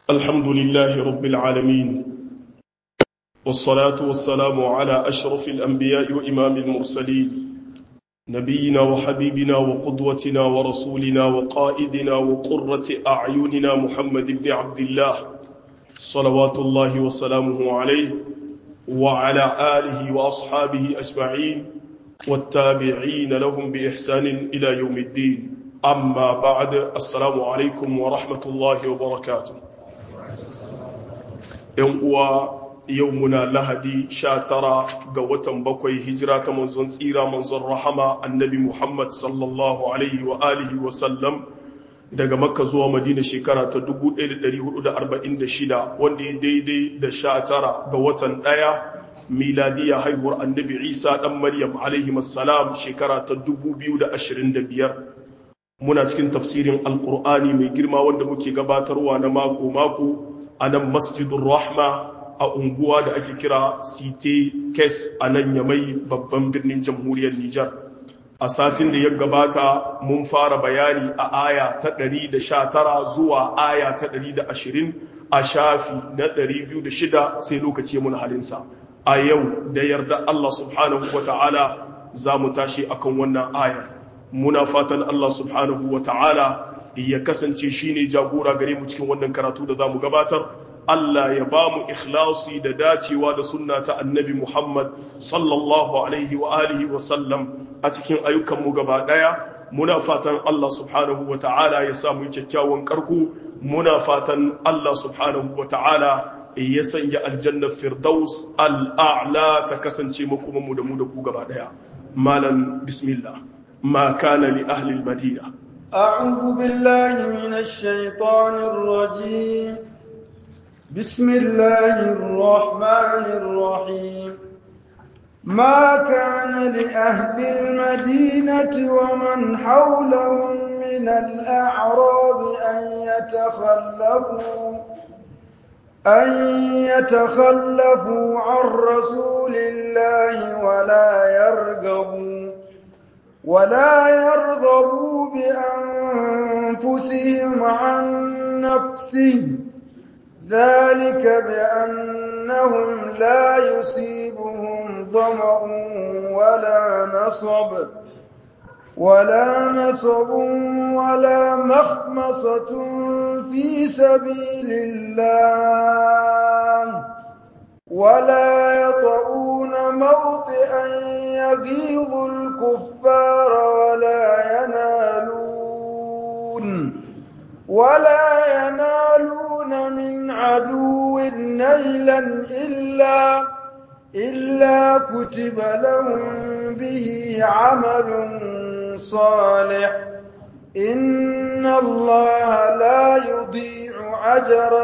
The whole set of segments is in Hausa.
الحمد لله رب العالمين والصلاة والسلام على أشرف الأنبياء وإمام المرسلين نبينا وحبيبنا وقدوتنا ورسولنا وقائدنا وقرة أعيننا محمد بن عبد الله صلوات الله وسلامه عليه وعلى آله وأصحابه أجمعين والتابعين لهم بإحسان إلى يوم الدين أما بعد السلام عليكم ورحمة الله وبركاته ‘yan uwa yau muna lahadi sha tara ga watan bakwai hijira ta manzon tsira manzon rahama annabi Muhammad sallallahu alaihi wa alihi wa sallam daga makka zuwa madina shekara ta 1446 wanda ya daidai da sha tara ga watan ɗaya miladiya haihuwar annabi isa ɗan maryam alaihi salam shekara ta 2025 muna cikin tafsirin alkur'ani mai girma wanda muke gabatarwa na mako-mako a nan masjidun rahma a unguwa da ake kira site kes a nan yamai babban birnin jamhuriyar nijar a satin da ya gabata mun fara bayani a aya ta 119 zuwa aya ta 120 a shafi na 206 sai lokaci mun halinsa a yau da yarda Allah subhanahu wa ta'ala za mu tashi akan wannan aya muna fatan Allah subhanahu wa ta'ala ya kasance shi ne jagora gare mu cikin wannan karatu da za mu gabatar Allah ya ba mu ikhlasi da dacewa da sunna ta annabi Muhammad sallallahu alaihi wa alihi wa sallam a cikin ayyukanmu gaba ɗaya muna fatan Allah subhanahu wa ta'ala ya samu kyakkyawan karku muna fatan Allah subhanahu wa ta'ala ya sanya aljannar firdaus al'a'la ta kasance makomanmu da mu da ku gaba ɗaya malam bismillah ma kana li ahli al-madina أعوذ بالله من الشيطان الرجيم بسم الله الرحمن الرحيم ما كان لأهل المدينة ومن حولهم من الأعراب أن يتخلفوا أن يتخلفوا عن رسول الله ولا يرغبوا ولا يرغبوا بأنفسهم عن نفسه ذلك بأنهم لا يصيبهم ظمأ ولا نصب ولا نصب ولا مخمصة في سبيل الله ولا يطؤون موطئا يغيظ الكفار ولا ينالون ولا ينالون من عدو نيلا إلا إلا كتب لهم به عمل صالح إن الله لا يضيع أجر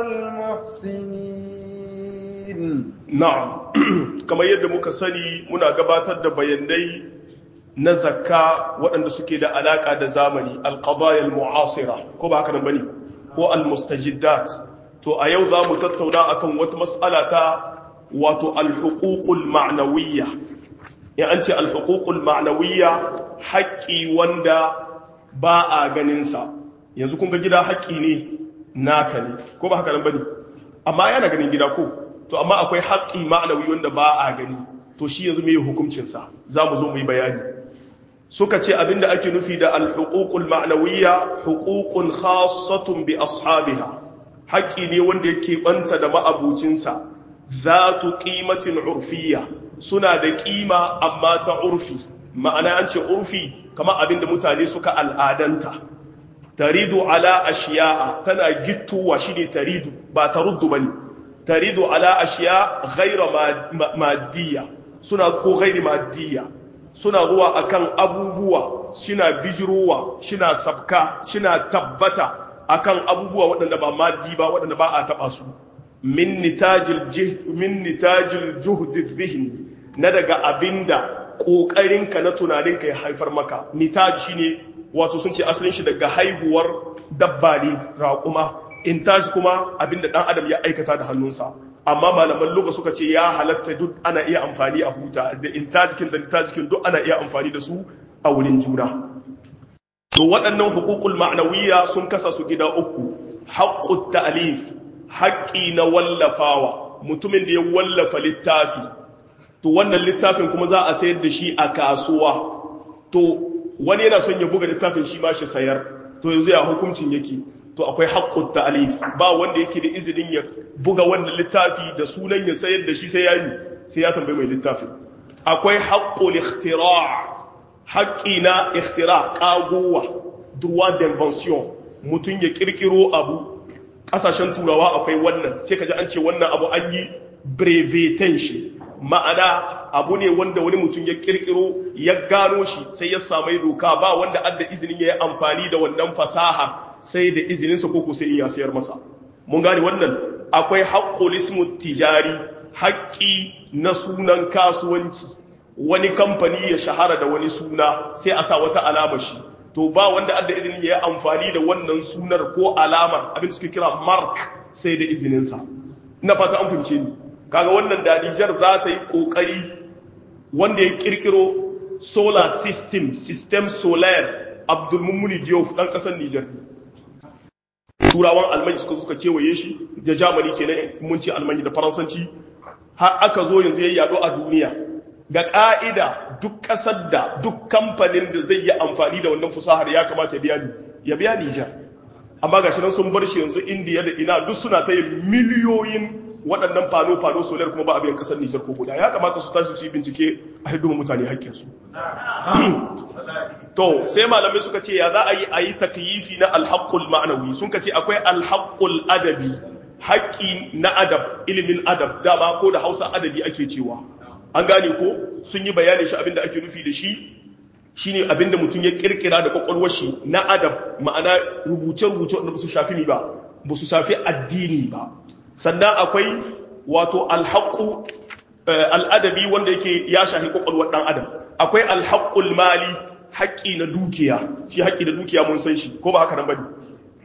المحسنين na'am kamar yadda muka sani muna gabatar da bayanai na zakka waɗanda suke da alaƙa da zamani alqadaya almu'asira ko ba haka nan bane ko almustajiddat to a yau za mu tattauna akan wata mas'ala ta wato alhuququl ma'nawiyya in an ce alhuququl ma'nawiyya haƙƙi wanda ba a ganin sa yanzu kun ga gida haƙƙi ne naka ne ko ba haka nan bane amma yana ganin gida ko to amma akwai haƙƙi ma'anawi wanda ba a gani to shi yanzu mai hukuncinsa za mu zo mu yi bayani suka ce abinda ake nufi da alhuququl ma'nawiyya huququn khassatun bi ashabiha haƙƙi ne wanda yake banta da ma'abucinsa zatu qimatin urfiyya suna da ƙima amma ta urfi ma'ana an ce urfi kamar abinda mutane suka al'adanta taridu ala ashiya'a tana gittuwa shine taridu ba taruddu bane taridu ala ashiya ghaira maddiya suna ko ghairi maddiya suna zuwa akan abubuwa suna bijirowa suna sabka suna tabbata akan abubuwa waɗanda ba maddi ba waɗanda ba a taɓa su min nitajil min nitajil juhd dhihni na daga abinda ƙoƙarinka na tunaninka ya haifar maka nitaj shine wato sun ce asalin shi daga haihuwar dabba ne raƙuma intaj kuma abinda dan adam ya aikata da hannunsa amma malaman luga suka ce ya halatta duk ana iya amfani a huta da intajikin da intajikin duk ana iya amfani da su a wurin juna to waɗannan hukukul ma'nawiyya sun kasa su gida uku haqqut ta'lif haƙƙi na wallafawa mutumin da ya wallafa littafi to wannan littafin kuma za a sayar da shi a kasuwa to wani yana son ya buga littafin shi ma shi sayar to yanzu ya hukuncin yake to akwai haƙƙun ta'alif ba wanda yake da izinin ya buga wannan littafi da sunan ya sayar da shi sai ya yi sai ya tambayi mai littafin akwai haƙƙul ikhtira' haƙƙi na ikhtira ƙagowa droit d'invention mutum ya ƙirƙiro abu ƙasashen turawa akwai wannan sai ka ji an ce wannan abu an yi brevetan shi ma'ana abu ne wanda wani mutum ya ƙirƙiro ya gano shi sai ya samai doka ba wanda adda izinin ya yi amfani da wannan fasaha sai da izininsa ko ko sai ya sayar masa mun gane wannan akwai haƙƙul ismu tijari haƙƙi na sunan kasuwanci wani kamfani ya shahara da wani suna sai a sa wata alamar shi to ba wanda adda izini ya yi amfani da wannan sunar ko alamar abin da suke kira mark sai da izininsa ina fata an fahimce ni kaga wannan da Nijar za ta yi kokari wanda ya kirkiro solar system system solar Abdul Mummuni Diop dan kasar Nijar turawan almanya suka suka kewaye shi da Germany kenan mun ce almanya da faransanci har aka zo yanzu ya yado a duniya ga ƙa'ida duk ƙasar da duk kamfanin da zai yi amfani da wannan fusahar ya kamata ya biya ni ya biya Nijar amma ga nan sun bar shi yanzu indiya da ina duk suna ta yin miliyoyin waɗannan fano-fano solar kuma ba a biyan ƙasar Nijar ko guda ya kamata su tashi su yi bincike a hidima mutane haƙƙinsu to sai malamai suka ce ya za a yi a yi takyifi na alhaƙul ma'anawi sun ka ce akwai alhaƙul adabi haƙƙi na adab ilimin adab dama ko da hausa adabi ake cewa an gane ko sun yi bayanin shi abinda ake nufi da shi shine abinda mutum ya kirkira da kwakwalwar shi na adab ma'ana rubuce-rubuce wanda ba su shafi ni ba ba su shafi addini ba sannan akwai wato alhaƙu al'adabi wanda yake ya shafi kwakwalwar ɗan adam akwai alhaƙul mali haƙƙi na dukiya shi haƙƙi na dukiya mun san shi ko ba haka nan bane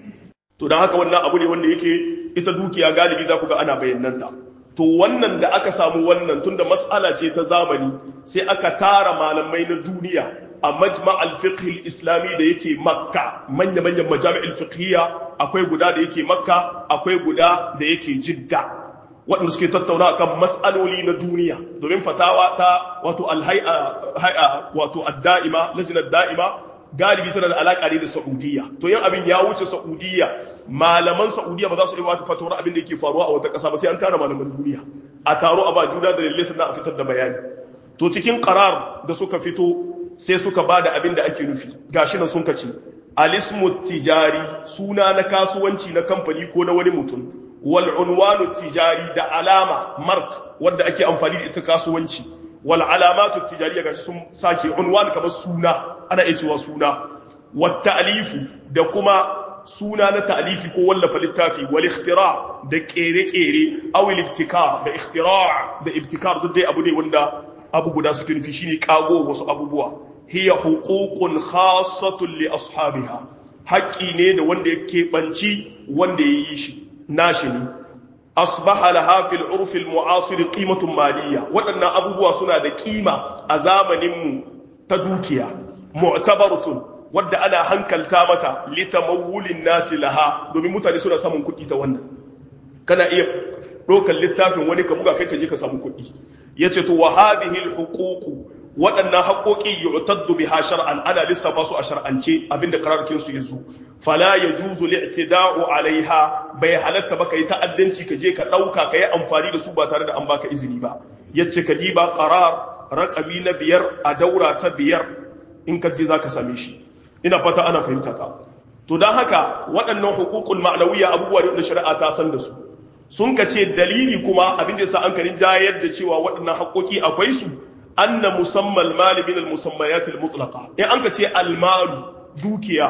to don haka wannan abu ne wanda yake ita dukiya galibi za ku ga ana bayananta to wannan da aka samu wannan tunda mas'ala ce ta zamani sai aka tara malamai na duniya a majma' al-fiqh al-islami da yake makka manya manyan majami'ul fiqhiyya akwai guda da yake makka akwai guda da yake jidda waɗanda suke tattauna akan mas'aloli na duniya domin fatawa ta wato al-hay'a wato ad-da'ima lajnat da'ima galibi tana da alaka ne da Saudiya to yin abin ya wuce Saudiya malaman Saudiya ba za su iya wata fatawar abin da yake faruwa a wata ƙasa ba sai an tara malaman duniya a taro a ba juna da lalle sannan a fitar da bayani to cikin qarar da suka fito sai suka ba da abin da ake nufi gashi nan sun kace alismu tijari suna na kasuwanci na kamfani ko na wani mutum wal unwanu tijari da alama mark wanda ake amfani da ita kasuwanci wal alamatu tijariya gashi sun sake unwan kamar suna ana iya cewa suna wat ta'lifu da kuma suna na ta'lifi ko wallafa littafi wal ikhtira da kere-kere aw al ibtikar da ikhtira da ibtikar duk dai abu ne wanda abu guda suke nufi shine kago wasu abubuwa hiya huququn khassatun li ashabiha haƙƙi ne da wanda yake banci wanda yayi shi nashi ne asbaha laha fil urf al mu'asir qimatun maliyya waɗannan abubuwa suna da kima a zamanin mu ta dukiya mu'tabaratun wadda ana hankalta mata litamawulin nasi laha domin mutane suna samun kuɗi ta wannan kana iya ɗaukar littafin wani ka buga kai ka je ka samu kuɗi yace to wa hadhihi al huquq waɗannan haƙoƙi yu'taddu biha shar'an ana lissafa su a shar'ance abinda qararkin su yanzu fala yajuzu li'tida'u 'alayha bai halatta ba kai ta'addanci ka je ka dauka kai amfani da su ba tare da an baka izini ba yace ka diba qarar raqabi na biyar a daura ta biyar in ka je zaka same shi ina fata ana fahimta ta to dan haka waɗannan huququl ma'nawiyya abubuwa da shari'a ta san da su sun ka ce dalili kuma abin da yasa an karin jayar da cewa waɗannan haƙoƙi akwai su anna musammal mali min al-musammayat al-mutlaqa in an ka ce al-malu dukiya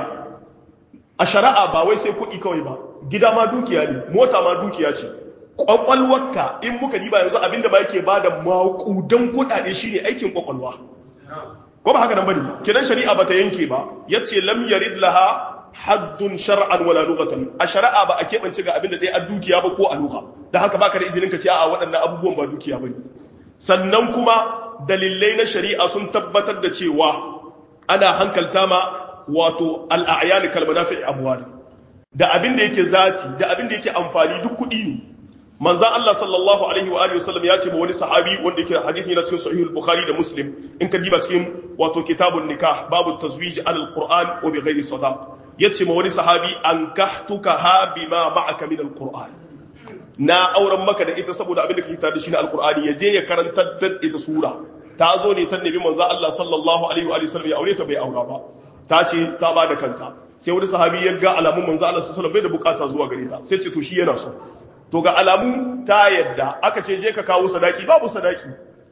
a shari'a ba wai sai kuɗi kawai ba gida ma dukiya ne mota ma dukiya ce kwakwalwarka in muka diba yanzu abinda ba yake bada maƙudan kuɗaɗe shine aikin kwakwalwa ko ba haka nan bane kidan shari'a bata yanke ba yace lam yarid laha haddun shar'an wala lughatan a shari'a ba a keɓance ga abinda ɗaya a dukiya ba ko a lugha dan haka baka da izinin ka ce a waɗannan abubuwan ba dukiya bane sannan kuma dalilai na shari'a sun tabbatar da cewa ana hankalta ma wato al'ayyani kalmanafi abuwari da abin da yake zati da abin da yake amfani duk kuɗi ne manzan Allah sallallahu alaihi wa alihi wasallam ya ce ma wani sahabi wanda yake hadisi yana cikin sahih al-bukhari da muslim in ka diba cikin wato kitabun nikah babu tazwij ala al-qur'an wa bi ghairi sadaq yace ma wani sahabi an kahtuka ha bima ma'aka min al-qur'an na auren maka da ita saboda abin da kake tare da shi na al-qur'ani ya je ya karantar da ita sura ta zo ne ta nabi manzan Allah sallallahu alaihi wa alihi wasallam ya aure ta bai aura ba ta ce ta ba da kanta sai wani sahabi ya ga alamun manzan Allah sallallahu alaihi wasallam bai da bukata zuwa gare ta sai ce to shi yana so to ga alamu ta yadda aka ce je ka kawo sadaki babu sadaki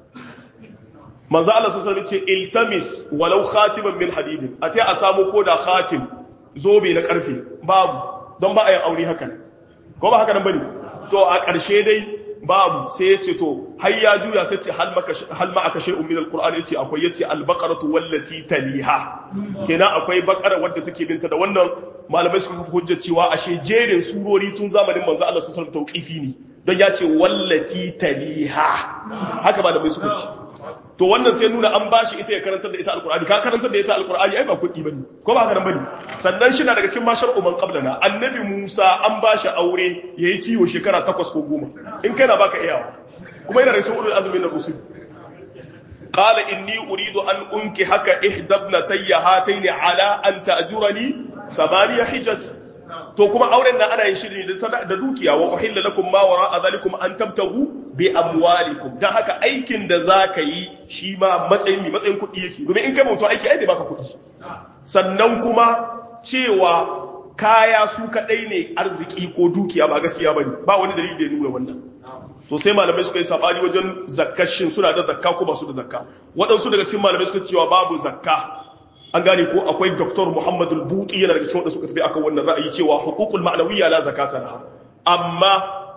manzo Allah sallallahu alaihi ce iltamis walau khatiman min hadidin ate a samu ko da khatim zobe na karfe babu don ba a yin aure haka ko ba haka nan bane to a ƙarshe dai babu sai ya ce to har ya juya sai ce hal maka hal ma aka shay'un min alquran yace akwai yace albaqaratu wallati taliha kenan akwai bakara wadda take binta da wannan malamai suka kafa hujjar cewa ashe jerin surori tun zamanin manzo Allah sallallahu alaihi wasallam tauqifi ne don ya ce wallati taliha haka malamai suka ce to wannan sai nuna an bashi ita ya karantar da ita alqur'ani ka karantar da ita alqur'ani ai ba kuɗi bane ko ba haka nan bane sannan shi na daga cikin mashar umman qablana annabi Musa an bashi aure yayi kiwo shekara 8 ko 10 in kai na baka iyawa kuma yana da cikin ulul azmi na rusul قال إني أريد أن أنكحك إحدى ابنتي هاتين على أن تأجرني ثمانية حجج to kuma auren nan ana yin shi ne da dukiya wa uhilla lakum ma wara zalikum an tabtahu bi amwalikum dan haka aikin da zaka yi shi ma matsayin mi matsayin kuɗi yake domin in kai mutum aiki ai zai baka kuɗi sannan kuma cewa kaya su kadai ne arziki ko dukiya ba gaskiya bane ba wani dalili da ya nuna wannan to sai malamai suka yi sabani wajen zakkashin suna da zakka ko ba su da zakka waɗansu daga cikin malamai suka cewa babu zakka an gane ko akwai Dr. Muhammad al-Buti yana daga cikin wanda suka tafi akan wannan ra'ayi cewa huququl ma'nawiyya la zakata laha amma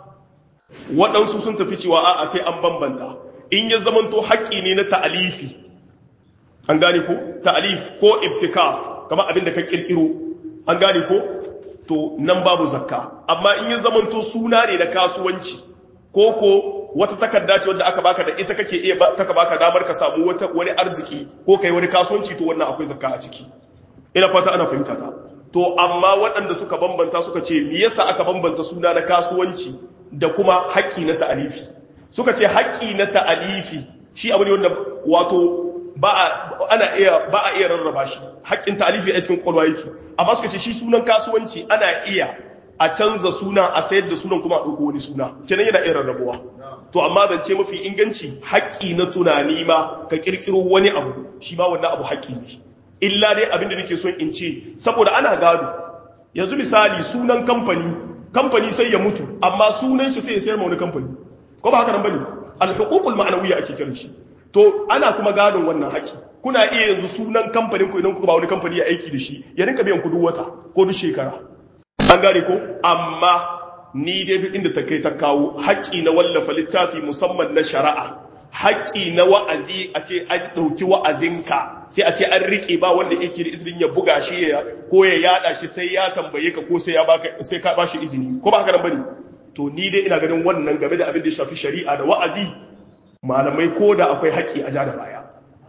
waɗansu sun tafi cewa a'a sai an bambanta in ya zamanto haƙƙi ne na ta'alifi an gane ko ta'alif ko ibtikar kamar abin da ka kirkiro an gane ko to nan babu zakka amma in ya zamanto suna ne na kasuwanci ko ko wata takarda ce wadda aka baka da ita kake iya taka baka damar ka samu wata wani arziki ko kai wani kasuwanci to wannan akwai zakka a ciki ina fata ana fahimta ta to amma waɗanda suka bambanta suka ce me yasa aka bambanta suna na kasuwanci da kuma haƙƙi na ta'alifi suka ce haƙƙi na ta'alifi shi abu ne wanda wato ba a ana iya ba a iya rarraba shi haƙƙin ta'alifi a cikin kwalwa yake amma suka ce shi sunan kasuwanci ana iya a canza suna a sayar da sunan kuma a ɗauko wani suna kenan yana iya rarrabuwa to amma zance mafi inganci haƙƙi na tunani ma ka ƙirƙiro wani abu shi ma wannan abu haƙƙi ne illa dai abin da nake son in ce saboda ana gado yanzu misali sunan kamfani kamfani sai ya mutu amma sunan shi sai ya sayar ma wani kamfani ko ba haka nan bane al-huququl ma'nawiyya ake kiran shi to ana kuma gadon wannan haƙƙi kuna iya yanzu sunan kamfanin ku idan kuka ba wani kamfani ya aiki da shi ya rinka biyan ku duk wata ko duk shekara an gane ko amma ni dai duk inda ta kai ta kawo haƙƙi na wallafa littafi musamman na shari'a haƙƙi na wa'azi a ce an ɗauki wa'azinka sai a ce an riƙe ba wanda yake da izinin ya buga shi ya ko ya yada shi sai ya tambaye ka ko sai ya baka sai ka bashi izini ko ba haka nan bane to ni dai ina ganin wannan game da abin da ya shafi shari'a da wa'azi malamai ko da akwai haƙƙi a ja da baya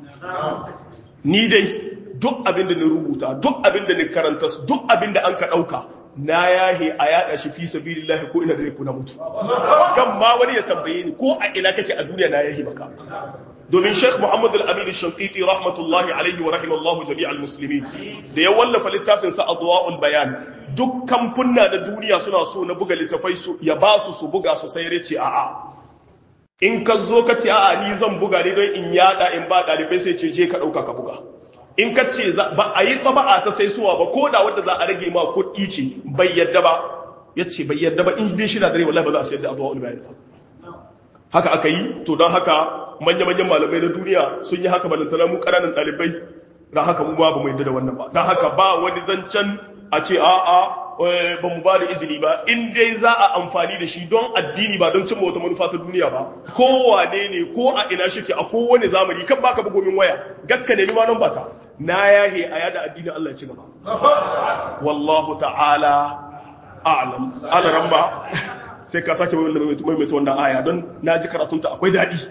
ni dai duk abin da ni rubuta duk abin da ni karanta duk abin da an ka ɗauka na yahe a yada shi fi sabilillahi ko ina da ku na mutu kan ma wani ya tambaye ni ko a ina kake a duniya na yahe baka domin Sheikh Muhammad Al-Amin Al-Shanqiti rahmatullahi alaihi wa rahimallahu jami'al muslimin da ya wallafa littafin sa Adwa'ul Bayan duk kamfunna na duniya suna so na buga littafai su ya ba su su buga su sai yace a'a in ka zo ka ce a'a ni zan buga ne don in yada in ba dalibai sai ce je ka dauka ka buga in ka ce ba a yi taba'a ta sai suwa ba ko da wadda za a rage ma kuɗi ce bai yadda ba ya ce bai yadda ba in dai shi na dare wallahi ba za a sayar da abuwa bayan ba haka aka yi to don haka manya-manyan malamai na duniya sun yi haka balantana mu ƙananan ɗalibai don haka mu ba mu yadda da wannan ba don haka ba wani zancen a ce a'a ba mu ba da izini ba in dai za a amfani da shi don addini ba don cimma wata manufa ta duniya ba kowane ne ko a ina shike a kowane zamani kan baka bugomin waya gakka nemi ma nan bata na yahe a yada addinin Allah ya ci gaba wallahu ta'ala a'lam ala ramba sai ka sake maimaita wannan aya don na ji karatunta akwai daɗi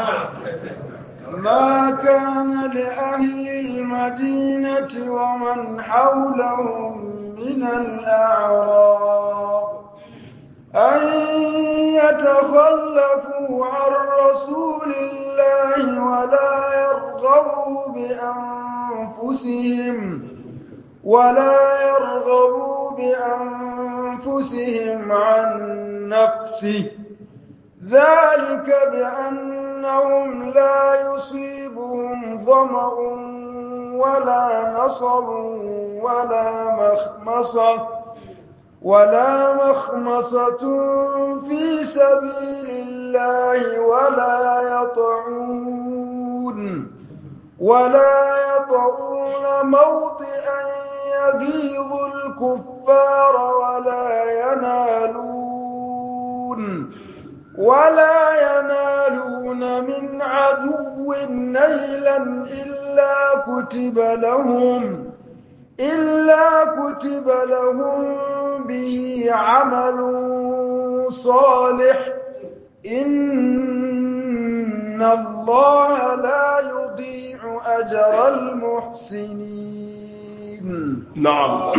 ما كان لأهل المدينة ومن حولهم من الأعراب يتخلفوا عن رسول الله ولا يرغبوا بأنفسهم ولا يرغبوا بأنفسهم عن نفسه ذلك بأنهم لا يصيبهم ظمأ ولا نصب ولا مخمصة ولا مخمصة في سبيل الله ولا يطعون ولا يطعون موطئا يغيظ الكفار ولا ينالون ولا ينالون من عدو نيلا إلا كتب لهم إلا كتب لهم به عمل صالح إن الله لا يضيع أجر المحسنين na'am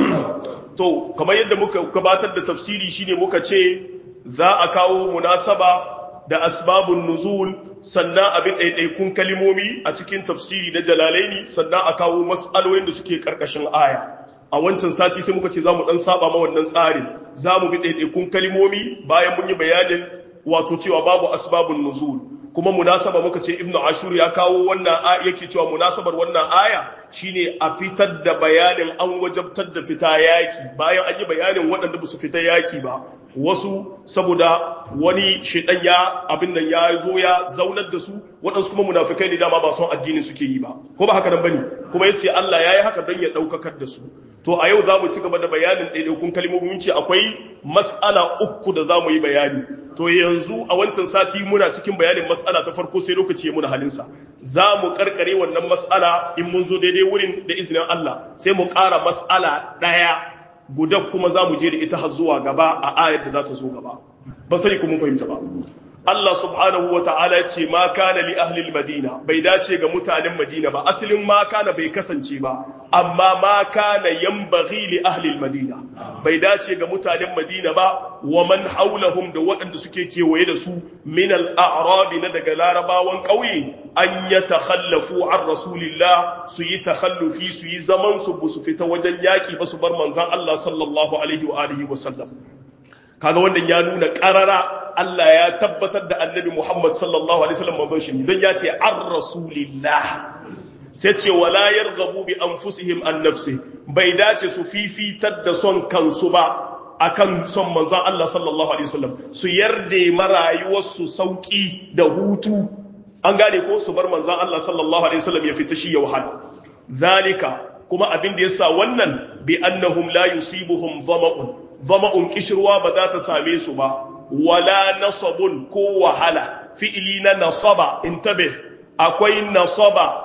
to kamar yadda muka gabatar da tafsiri shine muka ce za a kawo munasaba da asbabun nuzul sannan abin ɗaiɗaikun kalimomi a cikin tafsiri na jalalaini sannan a kawo mas'alolin da suke ƙarƙashin aya a wancan sati sai muka ce za mu ɗan saba ma wannan tsarin za mu bi ɗaiɗaikun kalimomi bayan mun yi bayanin wato cewa babu asbabun nuzul kuma munasaba muka ce ibnu ashur ya kawo wannan yake cewa munasabar wannan aya shine a fitar da bayanin an wajabtar da fita yaki bayan an yi bayanin waɗanda ba su fita yaki ba wasu saboda wani shedan ya abin nan ya zo ya zaunar da su waɗansu kuma munafikai ne dama ba son addinin suke yi ba ko ba haka nan bane kuma yace Allah yayi haka don ya daukakar da su to a yau za mu ci gaba da bayanin ɗaiɗaikun kalmomin ce akwai mas'ala uku da za mu yi bayani to yanzu a wancan sati muna cikin bayanin mas'ala ta farko sai lokaci ya muna halinsa za mu karkare wannan mas'ala in mun zo daidai wurin da izinin Allah sai mu ƙara mas'ala ɗaya guda kuma za mu je da ita har zuwa gaba a ayar da za ta zo gaba ba sani ku mun fahimta ba Allah subhanahu wa ta'ala ce ma kana li ahlil madina bai dace ga mutanen madina ba asalin ma kana bai kasance ba amma ma kana yambaghi li ahlil madina bai dace ga mutanen madina ba wa man haulahum da waɗanda suke kewaye da su min al-a'rab na daga larabawan ƙauye an ya takhallafu an rasulillah su yi takhallufi su yi zaman su bu su fita wajen yaki ba su bar manzon Allah sallallahu alaihi wa alihi wa sallam kaga wannan ya nuna ƙarara Allah ya tabbatar da annabi Muhammad sallallahu alaihi wasallam manzon shi don ya ce an rasulillah sai ce wala yarghabu bi anfusihim an nafsi bai dace su fifitar da son kansu ba akan son manzon Allah sallallahu alaihi wasallam su yarda marayuwar su sauki da hutu an gane ko su bar manzon Allah sallallahu alaihi wasallam ya fita shi ya wahala zalika kuma abin da yasa wannan bi annahum la yusibuhum dhama'un dhama'un kishruwa ba za ta same su ba wala nasabun ko wahala fi'ili na nasaba intabe akwai nasaba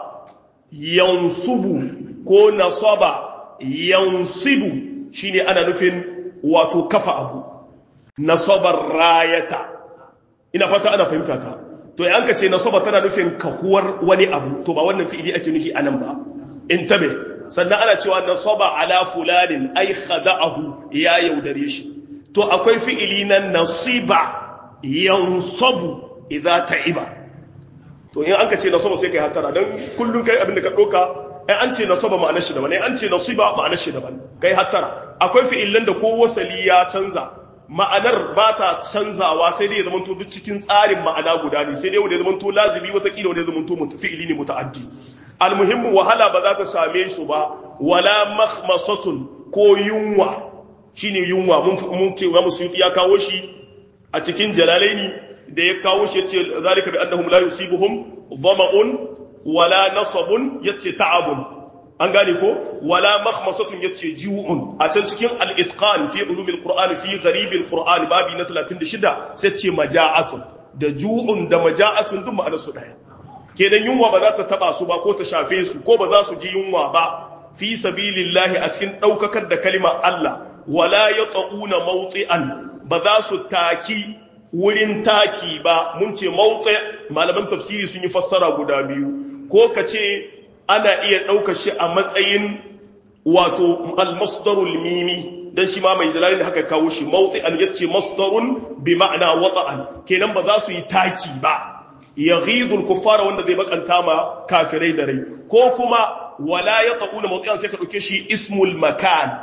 yansubu ko nasaba yansibu shine ana nufin wato kafa abu nasabar rayata ina fata ana fahimta ta to yan ka ce nasaba tana nufin kahuwar wani abu to ba wannan fi'ili ake nufi anan ba intabe sannan ana cewa nasaba ala fulanin ai khada'ahu ya yaudare shi to akwai fi'ili na nasiba yansabu idza ta'iba to in anka ce nasaba sai kai hatara dan kullun kai abin da ka doka ai an ce nasaba ma'anar shi daban ai an ce nasiba ma'anar shi daban kai hatara akwai fi'ilan da ko wasali ya canza ma'anar ba ta canzawa sai dai ya zama to duk cikin tsarin ma'ana guda ne sai dai wanda ya zama to lazimi wata kila wanda ya zama to fi'ili ne muta'addi almuhimmu wahala ba za ta same su ba wala makhmasatun ko yunwa shine yunwa mun ce wa musu ya kawo shi a cikin jalalaini da ya kawo shi yace zalika bi annahum la yusibuhum dhama'un wala nasabun yace ta'abun an gane ko wala makhmasatun yace ji'un a can cikin al-itqan fi ulumil qur'an fi gharibil qur'an babi na 36 sai ce maja'atun da ju'un da maja'atun duk ma'anar su daya kenan yunwa ba za ta taba su ba ko ta shafe su ko ba za su ji yunwa ba fi sabilillahi a cikin daukakar da kalimar Allah wala yaquna mawti'an ba za su taki wurin taki ba mun ce mawqi malaman tafsiri sun yi fassara guda biyu ko ka ce ana iya ɗaukar shi a matsayin wato al-masdarul mimi dan shi ma mai jalali haka kawo shi mawti'an yace masdarun bi ma'ana wata'an kenan ba za su yi taki ba yaghidul kuffara wanda zai bakanta ma kafirai da rai ko kuma wala yata'una mawti'an sai ka dauke shi ismul makan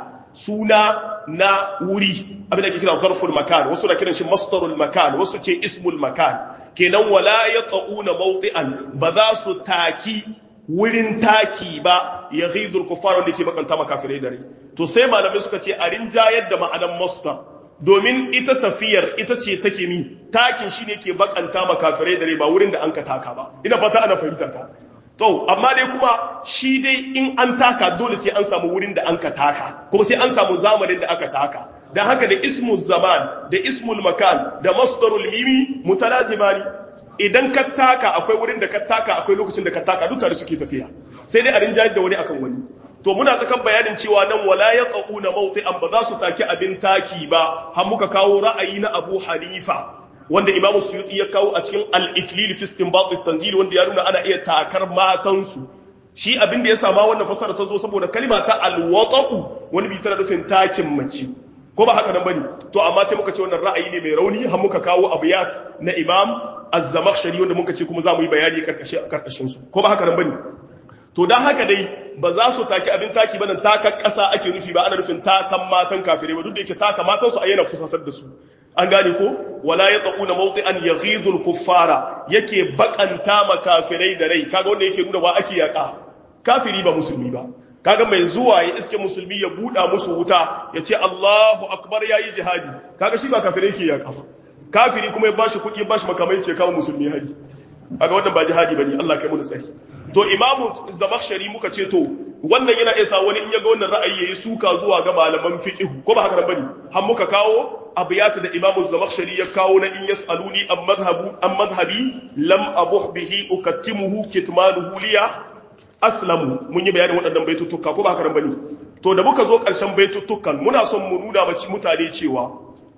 suna na wuri abin da ke kira zarful makan wasu na kiran shi masdarul makan wasu ce ismul makan kenan wala yata'una mawti'an ba za su taki wurin taki ba ya ghidul kuffar wanda ke bakanta makafirai dare to sai malamai suka ce a rinjayar da ma'anan masdar domin ita tafiyar ita ce take mi takin shine ke bakanta makafirai dare ba wurin da an ka taka ba ina fata ana fahimta ta to amma dai kuma shi dai in an taka dole sai an samu wurin da an ka taka kuma sai an samu zamanin da aka taka dan haka da ismul zaman da ismul makan da masdarul mimi mutalazimani idan ka taka akwai wurin da ka taka akwai lokacin da ka taka duk tare suke tafiya sai dai a rinjayar da wani akan wani to muna tsakan bayanin cewa nan wala yaquna mawti'an ba za su taki abin taki ba har muka kawo ra'ayi na Abu Hanifa wanda Imam Suyuti ya kawo a cikin al-Iklil fi istinbat at-tanzil wanda ya nuna ana iya takar matansu shi abin da ya sama wannan fasara ta zo saboda kalima ta al-wata'u wani bi tana nufin takin mace ko ba haka nan bane to amma sai muka ce wannan ra'ayi ne mai rauni har muka kawo abiyat na Imam Az-Zamakhshari wanda muka ce kuma za mu yi bayani karkashin karkashin su ko ba haka nan bane to dan haka dai ba za su taki abin taki bane takan kasa ake nufi ba ana nufin takan matan kafirai ba duk da yake taka matan su ayyana fusasar da su an gane ko wala yataquna mawti'an yaghidul kuffara yake bakanta makafirai da rai kaga wanda yake nuna ba ake yaka kafiri ba musulmi ba kaga mai zuwa ya iske musulmi ya buɗa musu wuta ya ce Allahu akbar yayi jihadi kaga shi ba kafirai yake yaka ba kafiri kuma ya bashi kuɗi ya bashi makamai ce kawo musulmi hari kaga wannan ba jihadi bane Allah kai mu tsari to imamu zamakhshari muka ce to wannan yana iya sa wani in ya ga wannan ra'ayi yayi suka zuwa ga malaman fiqh ko ba haka nan bane har muka kawo abiyata da imamu zamakhshari ya kawo na in yasaluni am madhhabu am madhhabi lam abuh bihi ukattimuhu kitmanuhu liya aslamu mun yi bayanin waɗannan baituttuka ko ba haka nan bane to da muka zo ƙarshen baituttukan muna son mu nuna mace mutane cewa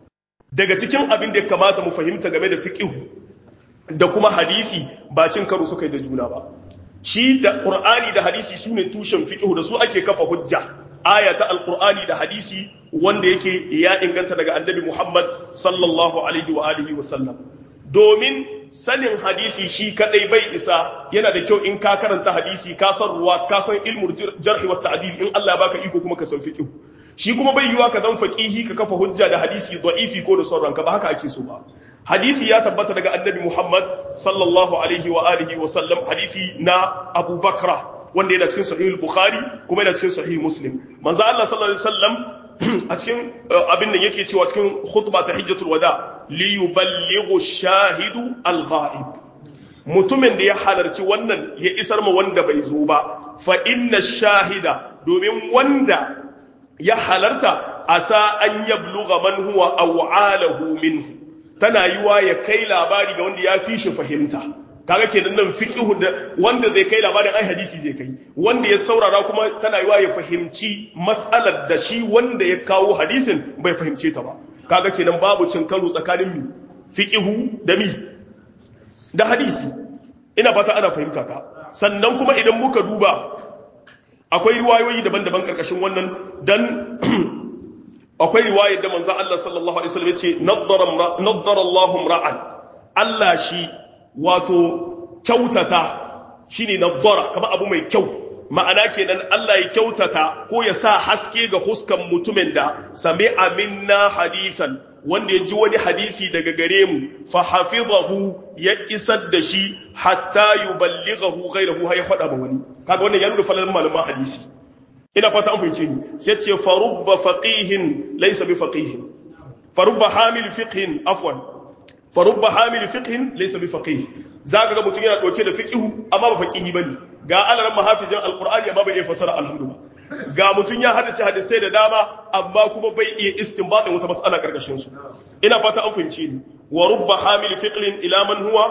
daga cikin abin da ya kamata mu fahimta game da fiqh da kuma hadisi ba cin karo suka yi da juna ba shi da qur'ani da hadisi sune tushen fiqh da su ake kafa hujja aya ta alqur'ani da hadisi wanda yake ya inganta daga annabi Muhammad sallallahu alaihi wa alihi wa sallam domin sanin hadisi shi kadai bai isa yana da kyau in ka karanta hadisi ka san ruwa ka san ilmul jarh wa ta'dil in Allah ya baka iko kuma ka san fiqh shi kuma bai yiwa ka zan faqihi ka kafa hujja da hadisi da'ifi ko da sauran ka ba haka ake so ba hadisi ya tabbata daga annabi Muhammad sallallahu alaihi wa alihi wa sallam hadisi na Abu Bakra wanda yana cikin sahih al-Bukhari kuma yana cikin sahih Muslim manzo Allah sallallahu alaihi wasallam a cikin abin nan yake cewa cikin khutba ta hijjatul wada li yuballighu shahidu al-ghaib mutumin da ya halarci wannan ya isar ma wanda bai zo ba fa inna shahida domin wanda ya halarta asa an yabluga man huwa aw'alahu minhu tana yiwa ya kai labari ga wanda ya fi shi fahimta kaga kenan nan fiqhu da wanda zai kai labarin ai hadisi zai kai wanda ya saurara kuma tana yiwa ya fahimci mas'alar da shi wanda ya kawo hadisin bai fahimce ta ba kaga kenan babu cin karo tsakanin mi fiqhu da mi da hadisi ina fata ana fahimta ta sannan kuma idan muka duba akwai riwayoyi daban-daban karkashin wannan dan akwai riwayar da manzon Allah sallallahu alaihi wasallam yace naddara naddara Allahu ra'an Allah shi wato kyautata shine naddara kamar abu mai kyau ma'ana kenan Allah ya kyautata ko ya sa haske ga huskan mutumin da sami'a minna hadithan wanda ya ji wani hadisi daga gare mu fa hafizahu ya isar da shi hatta yuballighahu ghayrahu hay faɗa ba wani kaga wannan ya nuna falalan malaman hadisi ina fata an fahimce ni sai ce farubba faqihin laysa bi faqihin farubba hamil fiqhin afwan farubba hamil fiqhin laysa bi faqih zaka ga mutum yana dauke da fiqhu amma ba faqihi bane ga alaran mahafizin alqur'ani amma bai iya fasara alhamdulillah ga mutum ya haddace hadisai da dama amma kuma bai iya istinbatin wata mas'ala karkashin su ina fata an fahimce ni wa rubba hamil fiqhin ila man huwa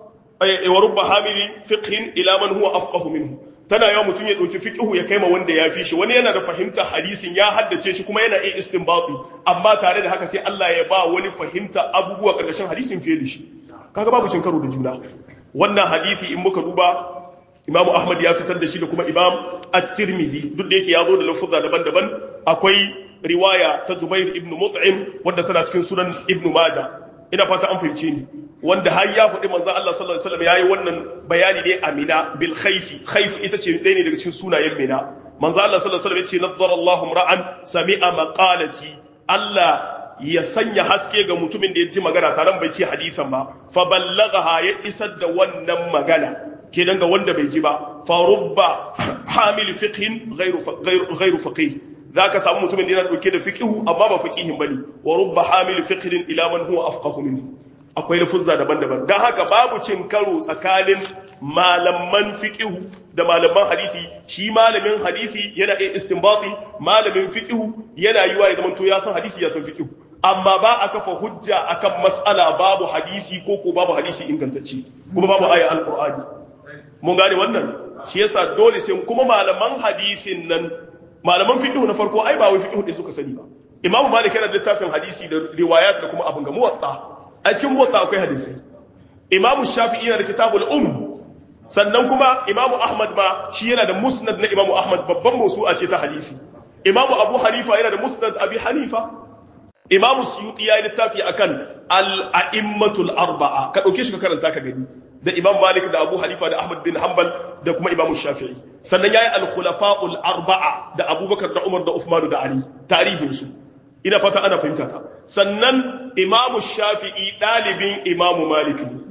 wa rubba hamil fiqhin ila man huwa afqahu minhu tana yawa mutum ya ɗauki fiƙihu ya kaima wanda ya fi shi wani yana da fahimta hadisin ya haddace shi kuma yana iya istinbati amma tare da haka sai Allah ya ba wani fahimta abubuwa ƙarƙashin hadisin fiye da shi kaga babu cin karo da juna wannan hadisi in muka duba Imam Ahmad ya fitar da shi da kuma Imam At-Tirmidhi duk da yake ya zo da lafuzza daban-daban akwai riwaya ta Jubair ibn Mut'im wanda tana cikin sunan Ibn Majah ina fata an fahimce ni wanda har ya faɗi manzon Allah sallallahu alaihi wasallam yayi wannan bayani ne a Mina bil khayfi khayf ita ce ɗaya ne daga cikin sunayen Mina manzon Allah sallallahu alaihi wasallam ya ce naddara Allahu ra'an sami'a maqalati Allah ya sanya haske ga mutumin da ya ji magana taron bai ce hadisan ba fa ballaghaha ya isar da wannan magana kenan ga wanda bai ji ba fa rubba hamil fiqhin ghairu ghairu faqih zaka samu mutumin da yana dauke da fiqhu amma ba faqihin bane wa rubba hamil fiqhin ila man huwa afqahu minhu akwai lafuzza daban-daban dan haka babu cin karo tsakanin malaman fiqhu da malaman hadisi shi malamin hadisi yana iya istinbati malamin fiqhu yana yiwa ya zamanto ya san hadisi ya san fiqhu amma ba a kafa hujja akan mas'ala babu hadisi ko ko babu hadisi ingantacce kuma babu aya alqur'ani mun gane wannan shi yasa dole sai kuma malaman hadisin nan malaman fiqh na farko ai ba wai fiqh din suka sani ba imamu malik yana da littafin hadisi da riwayat da kuma abin ga muwatta a cikin muwatta akwai hadisi imamu shafi'i yana da kitabul um sannan kuma imamu ahmad ma shi yana da musnad na imamu ahmad babban mawsu'a ce ta hadisi imamu abu hanifa yana da musnad abi hanifa imamu suyuti ya yi littafi akan al-a'immatul arba'a ka dauke shi ka karanta ka gani da imam malik da abu hanifa da ahmad bin hanbal da kuma imamu shafi'i sannan yayi al-khulafa'ul arba'a da abubakar da umar da uthman da ali tarihin su ina fata ana fahimta ta sannan imamu shafi'i dalibin imamu malik ne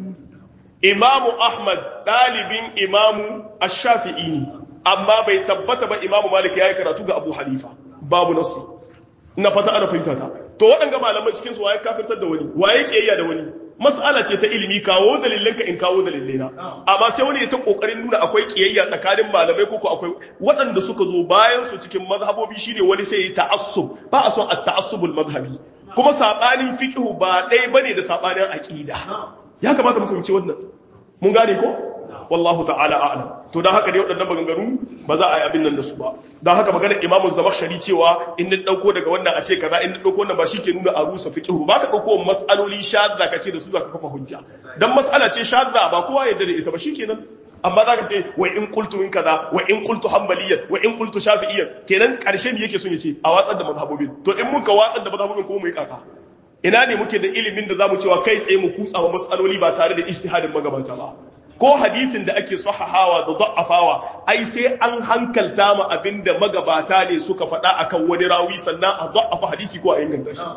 imamu ahmad dalibin imamu ash-shafi'i ne amma bai tabbata ba imamu malik yayi karatu ga abu hanifa babu nasi ina fata ana fahimta ta to waɗanga malaman cikin su waye kafirtar da wani waye kiyayya da wani mas'ala ce ta ilimi kawo dalilanka in kawo dalilena amma sai wani ya ta kokarin nuna akwai kiyayya tsakanin malamai ko akwai waɗanda suka zo bayan su cikin mazhabobi shine wani sai ya ta'assub ba a son at-ta'assubul mazhabi kuma sabanin fiqhu ba dai bane da sabanin aqida ya kamata mu fahimci wannan mun gane ko wallahu ta'ala a'lam to dan haka dai waɗannan maganganu ba za a yi abin nan da su ba dan haka magana Imam Zamakhshari cewa in na dauko daga wannan a ce kaza in na dauko wannan ba shike nuna a rusa fiqhu ba ka dauko mas'aloli shadda ka ce da su zaka kafa hujja dan mas'ala ce shadda ba kowa yadda da ita ba shikenan amma zaka ce wa in qultu min kaza wa in qultu hanbaliyyan wa in qultu shafi'iyyan kenan karshen yake son ya ce a watsar da mazhabobin to in muka watsar da mazhabobin kuma mu yi kaka ina ne muke da ilimin da zamu cewa kai tsaye mu kutsa wa mas'aloli ba tare da ijtihadin magabata ba ko hadisin da ake sahahawa da da'afawa ai sai an hankalta ma abinda magabata ne suka faɗa akan wani rawi sannan a da'afa hadisi ko a inganta shi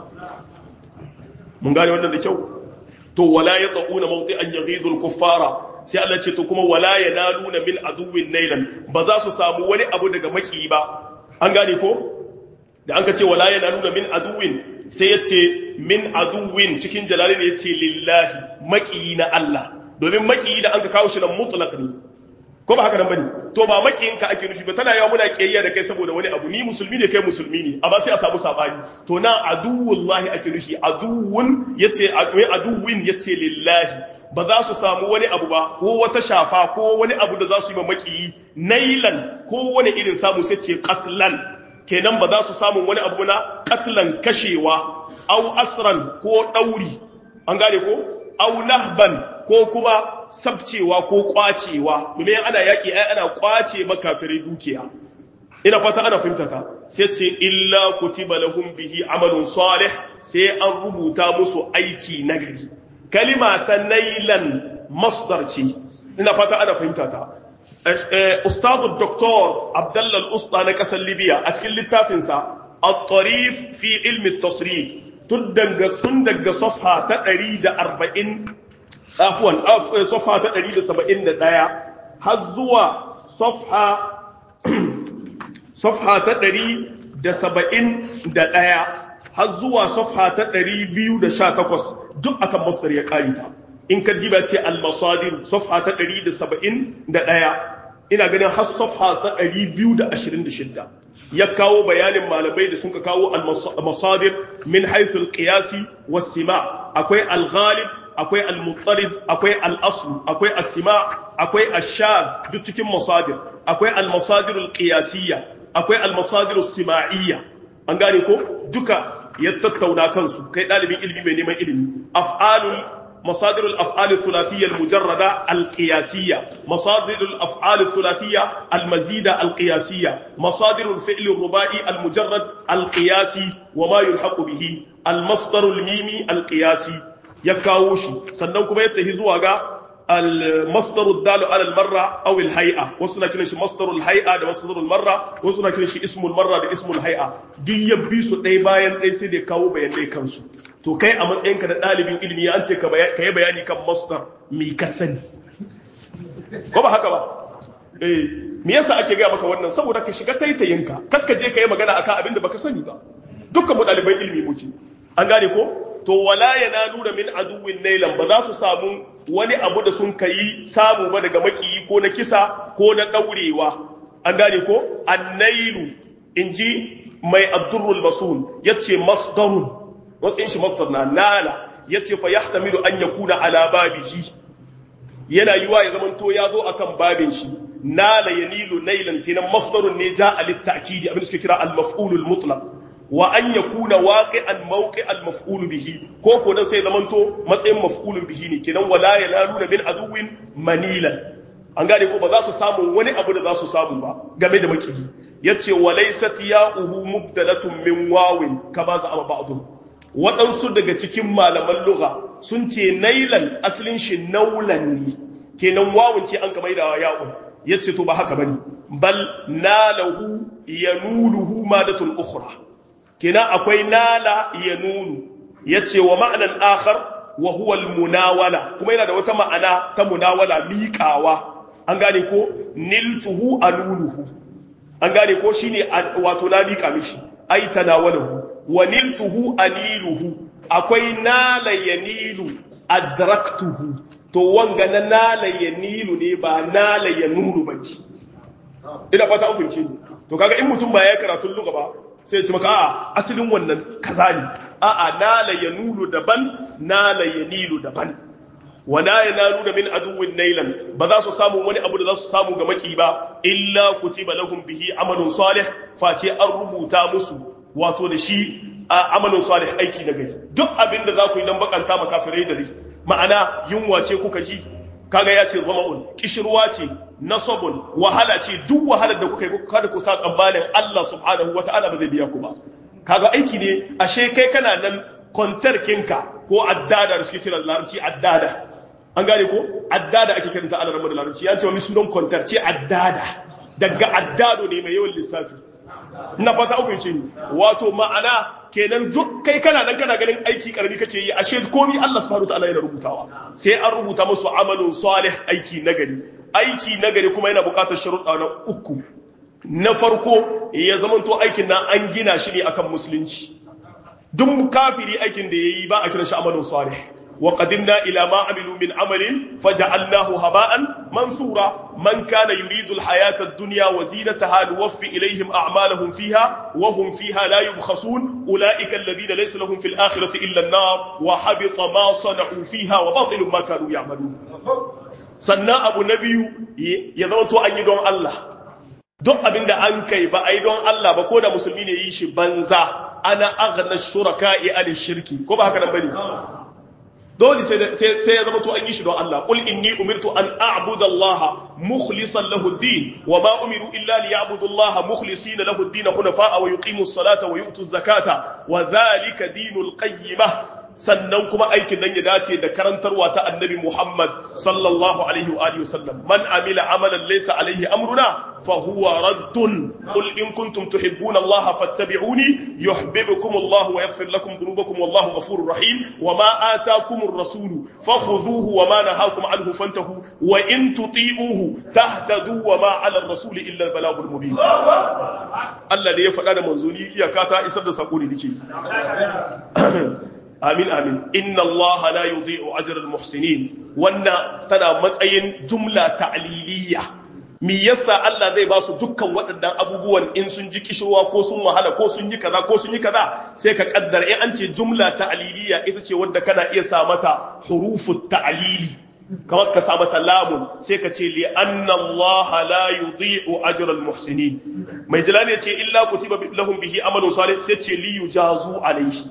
mun gane wannan da kyau to wala yata'una mawti'an yaghidul kuffara sai Allah ce to kuma wala yanaluna min aduwwin nailan ba za su samu wani abu daga maki ba an gane ko da an ka ce wala yanaluna min aduwwin sai ya ce min aduwwin cikin jalali ne ya ce lillahi maki na Allah domin makiyi da an ka kawo shi nan mutlaq ne ko ba haka nan bane to ba makiyin ka ake nufi ba tana yawa muna kiyayya da kai saboda wani abu ni musulmi ne kai musulmi ne amma sai a samu sabani to na aduwullahi ake nufi aduwun yace aduwin yace lillahi ba za su samu wani abu ba ko wata shafa ko wani abu da za su yi ma makiyi nailan ko wani irin samu sai ce qatlan kenan ba za su samu wani abu na qatlan kashewa au asran ko dauri an gane ko au nahban ko kuma sabcewa ko kwacewa domin ana yaki ai ana kwace makafirai dukiya ina fata ana fahimta ta sai ce illa kutiba lahum bihi amalun salih sai an rubuta musu aiki nagari kalima ta nailan masdar ce ina fata ana fahimta ta ustadu doktor abdullah al-usta na kasar libya a cikin littafinsa at-tarif fi ilmi at-tasrif tun daga tun daga safha ta 140 afwan safha ta 171 har zuwa safha safha ta 171 har zuwa safha ta 218 duk akan masdar ya kare ta in ka diba ce al-masadir safha ta 171 ina ganin har safha ta 226 ya kawo bayanin malamai da suka kawo al-masadir min haythu al-qiyasi was-sima akwai al-ghalib akwai al-muttarid akwai al-asl akwai as-sima akwai ash-shad duk cikin masadir akwai al-masadir al-qiyasiyya akwai al-masadir as-sima'iyya an gane ko duka ya tattauna kansu kai dalibin ilimi mai neman ilimi af'alul مصادر الأفعال الثلاثية المجردة القياسية مصادر الأفعال الثلاثية المزيدة القياسية مصادر الفعل الرباعي المجرد القياسي وما يلحق به المصدر الميمي القياسي يكاوشي سننكم يتهزوا المصدر الدال على المرة أو الهيئة وصلنا كنا شي مصدر الهيئة ده مصدر المرة وصلنا كنا شي اسم المرة ده اسم الهيئة دي يبيسو ɗaya bayan ɗaya sai da kawo bayanai kansu to kai a matsayinka na ɗalibin ilimi an ce ka yi bayani kan masdar mi ka sani ko ba haka ba eh me yasa ake gaya maka wannan saboda ka shiga taitayinka kar ka je ka yi magana akan abin da baka sani ba dukkan mu ɗaliban ilimi muke an gane ko to wala yanaluna min aduwwin nailan ba za su samu wani abu da sun kai samu ba daga makiyi ko na kisa ko na daurewa an gane ko annailu inji mai abdurrul masul yace masdarun wasu shi masdar na nala yace fa yahtamilu an yakuna ala babihi yana yiwa ya zaman to ya zo akan babin shi nala yanilu nailan kenan masdarun ne ja alit ta'kidi abin da suke kira al maf'ulul mutlaq wa an yakuna waqi'an mawqi'al maf'ul bihi ko ko dan sai zamanto matsayin maf'ulun bihi ne kenan wala yanaluna min aduwin manilan an gane ko ba za su samu wani abu da za su samu ba game da makiyi yace walaysat ya'uhu mubdalatun min wawin kama za ama ba'dhu waɗansu daga cikin malaman lugha sun ce nailan asalin shi naulan ne kenan wawun ce an kamar da ya'un yace to ba haka bane bal nalahu yanuluhu madatun ukhra kenan akwai nala yanulu yace wa ma'anan akhar wa huwa almunawala kuma yana da wata ma'ana ta munawala miƙawa an gane ko niltuhu anuluhu an gane ko shine wato na miƙa mishi ai tanawalahu wa niltuhu aniluhu akwai nala yanilu adraktuhu to wanga na nala yanilu ne ba nala yanulu ba ina fata an fahimce ni to kaga in mutum ba ya karatun lugha ba sai ya ce maka a'a asalin wannan kaza ne a'a nala yanulu daban nala yanilu daban wala yanalu min aduwwin nailan ba za su samu wani abu da za su samu ga maki ba illa kutiba lahum bihi amalun salih face an rubuta musu wato da shi amalun salih aiki na gari duk abin da za ku yi dan bakanta makafirai da ma'ana yunwa ce kuka ji kaga ya ce zama'un kishirwa ce nasabun wahala ce duk wahalar da kuka yi kada ku sa tsammanin Allah subhanahu wata'ala ba zai biya ku ba kaga aiki ne ashe kai kana nan kontar kinka ko addada da suke kira larabci addada an gane ko addada ake kiranta Allah rabu da larabci ya ce wani sunan kontar ce addada daga addado ne mai yawan lissafi ina fata an fahimce ni wato ma'ana kenan duk kai kana nan kana ganin aiki karami kake yi ashe komi Allah subhanahu wataala yana rubutawa sai an rubuta musu amalun salih aiki nagari aiki nagari kuma yana bukatar sharuɗa na uku na farko ya zamanto aikin nan an gina shi ne akan musulunci duk kafiri aikin da yayi ba a kira shi amalun salih وقدمنا إلى ما عملوا من عمل فجعلناه هباء منثورا من كان يريد الحياة الدنيا وزينتها نوفي إليهم أعمالهم فيها وهم فيها لا يبخسون أولئك الذين ليس لهم في الآخرة إلا النار وحبط ما صنعوا فيها وباطل ما كانوا يعملون sannan abu na biyu ya zama to an yi don Allah duk abin da an kai ba a yi don Allah ba ko da musulmi ne yi shi banza ana aghna shuraka'i an shirki ko ba haka nan bane dole sai ya zama to an yi shi don Allah qul inni umirtu an a'budu Allah mukhlishan lahu ad-din wa ma umiru illa liya'budu Allah mukhlisina lahu ad-din hunafa'a wa yuqimu as-salata wa yu'tu az-zakata wa dhalika dinul qayyimah sannan kuma aikin nan ya dace da karantarwa ta annabi Muhammad sallallahu alaihi wa alihi wasallam man amila amalan laysa alaihi amruna fa huwa raddun qul in kuntum tuhibbuna Allah fattabi'uni yuhibbukum Allah wa yaghfir lakum dhunubakum wallahu ghafurur rahim wa ma ataakumur rasulu fakhudhuhu wa ma nahakum anhu fantahu wa in tuti'uhu tahtadu wa ma 'ala ar-rasul illa al-balaghul mubin Allah ne ya faɗa da manzoni iyaka ta isar da sako ne nake amin amin inna allaha la yudhi'u ajra al-muhsinin wannan tana matsayin jumla ta'liliya mi yasa Allah zai ba su dukkan waɗannan abubuwan in sun ji kishirwa ko sun wahala ko sun yi kaza ko sun yi kaza sai ka kaddara in an ce jumla ta'liliya ita ce wanda kana iya sa mata hurufu ta'lili kamar ka sa mata lamun sai ka ce li anna Allah la yudhi'u ajra al-muhsinin mai jalali ya ce illa kutiba lahum bihi amalun salih sai ce li yujazu alayhi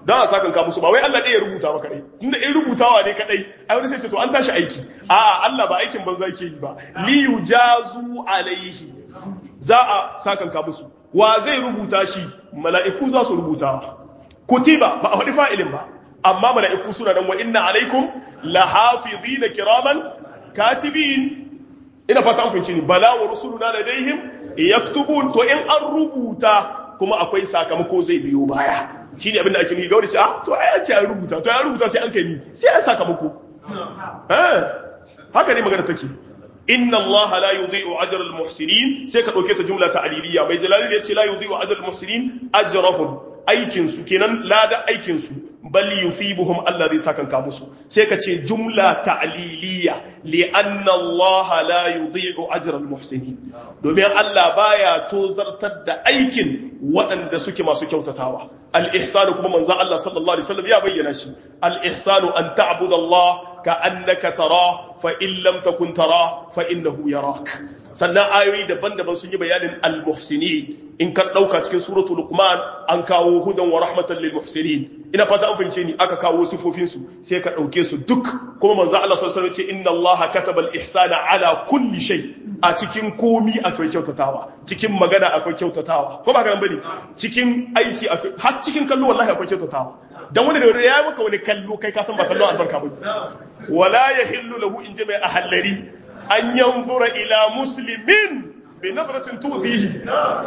don a sakan ka musu ba wai Allah ɗaya ya rubuta ba kadai inda in rubutawa ne kadai ai wani sai ce to an tashi aiki a'a Allah ba aikin banza yake yi ba li yujazu alaihi za a sakan ka musu wa zai rubuta shi mala'iku za su rubuta kutiba ba a faɗi fa'ilin ba amma mala'iku suna nan wa inna alaikum lahafizina kiraman katibin ina fata an fahimci ni bala wa rusuluna ladaihim yaktubun to in an rubuta kuma akwai sakamako zai biyo baya shine abin da ake nufi gauri ce ah to ai an ce an rubuta to an rubuta sai an kai ni sai an sakamako eh haka ne magana take inna allaha la yudhi'u ajra al muhsinin sai ka dauke ta jumla ta'liliya mai jalali ya ce la yudhi'u ajra al muhsinin ajrahum aikin su kenan lada aikin su bal yusibuhum Allah zai saka ka musu sai ka ce jumla ta'liliya li anna Allah la yudhi'u ajra al muhsinin domin Allah baya tozartar da aikin waɗanda suke masu kyautatawa al ihsanu kuma manzo Allah sallallahu alaihi wasallam ya bayyana shi al ihsanu an ta'budu Allah ka annaka tara fa in lam takun tara fa innahu yarak sannan ayoyi daban-daban sun yi bayanin al-muhsinin in ka dauka cikin suratul luqman an kawo hudan wa rahmatan lil muhsinin ina fata an fahimce ni aka kawo sifofin su sai ka dauke su duk kuma manzo Allah sallallahu alaihi wasallam ce inna Allah kataba al-ihsana ala kulli shay a cikin komi akwai kyautatawa cikin magana akwai kyautatawa ko ba ka nan bane cikin aiki akwai har cikin kallo wallahi akwai kyautatawa dan wani da ya maka wani kallo kai ka san ba kallo albarka ba wala yahillu lahu in jama'a ahallari an yanzura ila muslimin bi nadratin tuzihi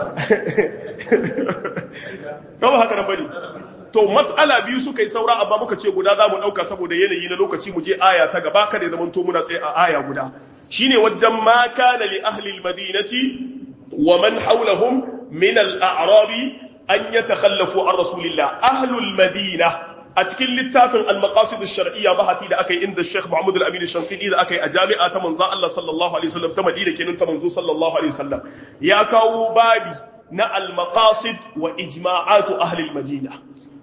kama haka nan bane to mas'ala biyu suka yi saura amma muka ce guda zamu dauka saboda yanayi na lokaci mu je aya ta gaba kada ya zamanto muna tsaye a aya guda shine wajen ma kana li ahli almadinati wa man hawlahum min al-a'rabi an yatakhallafu an rasulillah ahlul madina a cikin littafin al-maqasid ash-shar'iyya bahati da aka yi inda Sheikh Muhammad al-Amin al-Shanqidi da aka yi a jami'a ta manzon Allah sallallahu alaihi wasallam ta Madina kenan ta manzo sallallahu alaihi wasallam ya kawo babi na al-maqasid wa ijma'atu ahli al-Madina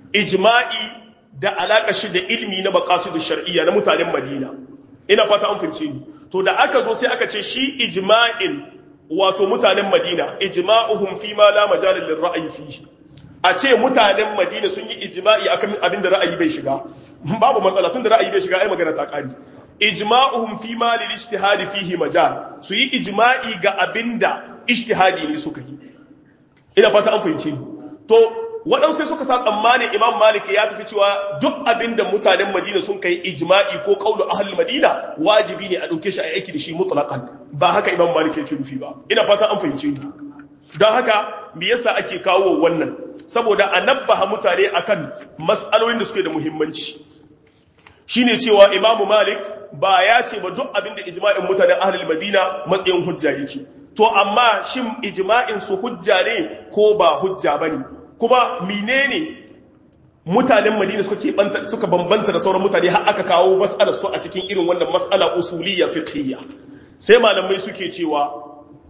ijma'i da alaka shi da ilmi na maqasid ash-shar'iyya na mutanen Madina ina fata an fahimce ni to da aka zo sai aka ce shi ijma'in wato mutanen Madina ijma'uhum fi ma la majala lir-ra'yi fihi a ce mutanen madina sun yi ijma'i akan abin da ra'ayi bai shiga babu matsala tun da ra'ayi bai shiga ai magana ta kari ijma'uhum fi ma lil ijtihadi fihi majal su yi ijma'i ga abinda ijtihadi ne suka yi ina fata an fahimce ni to waɗansu sai suka sa tsammani imam malik ya tafi cewa duk abinda mutanen madina sun kai ijma'i ko qaulu ahlul madina wajibi ne a dauke shi a aiki da shi mutlaqan ba haka imam malik yake nufi ba ina fata an fahimce ni don haka me yasa ake kawo wannan saboda a nabbaha mutane akan mas'alolin da suke da muhimmanci shine cewa imamu malik ba ya ce ba duk abin da ijma'in mutanen ahlul madina matsayin hujja yake to amma shin ijma'in su hujja ne ko ba hujja bane kuma menene mutanen madina suka ke suka bambanta da sauran mutane har aka kawo mas'alar su a cikin irin wannan mas'ala usuliyya fiqhiyya sai malamai suke cewa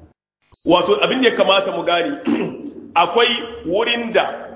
wato abin da ya kamata mu gane akwai wurin da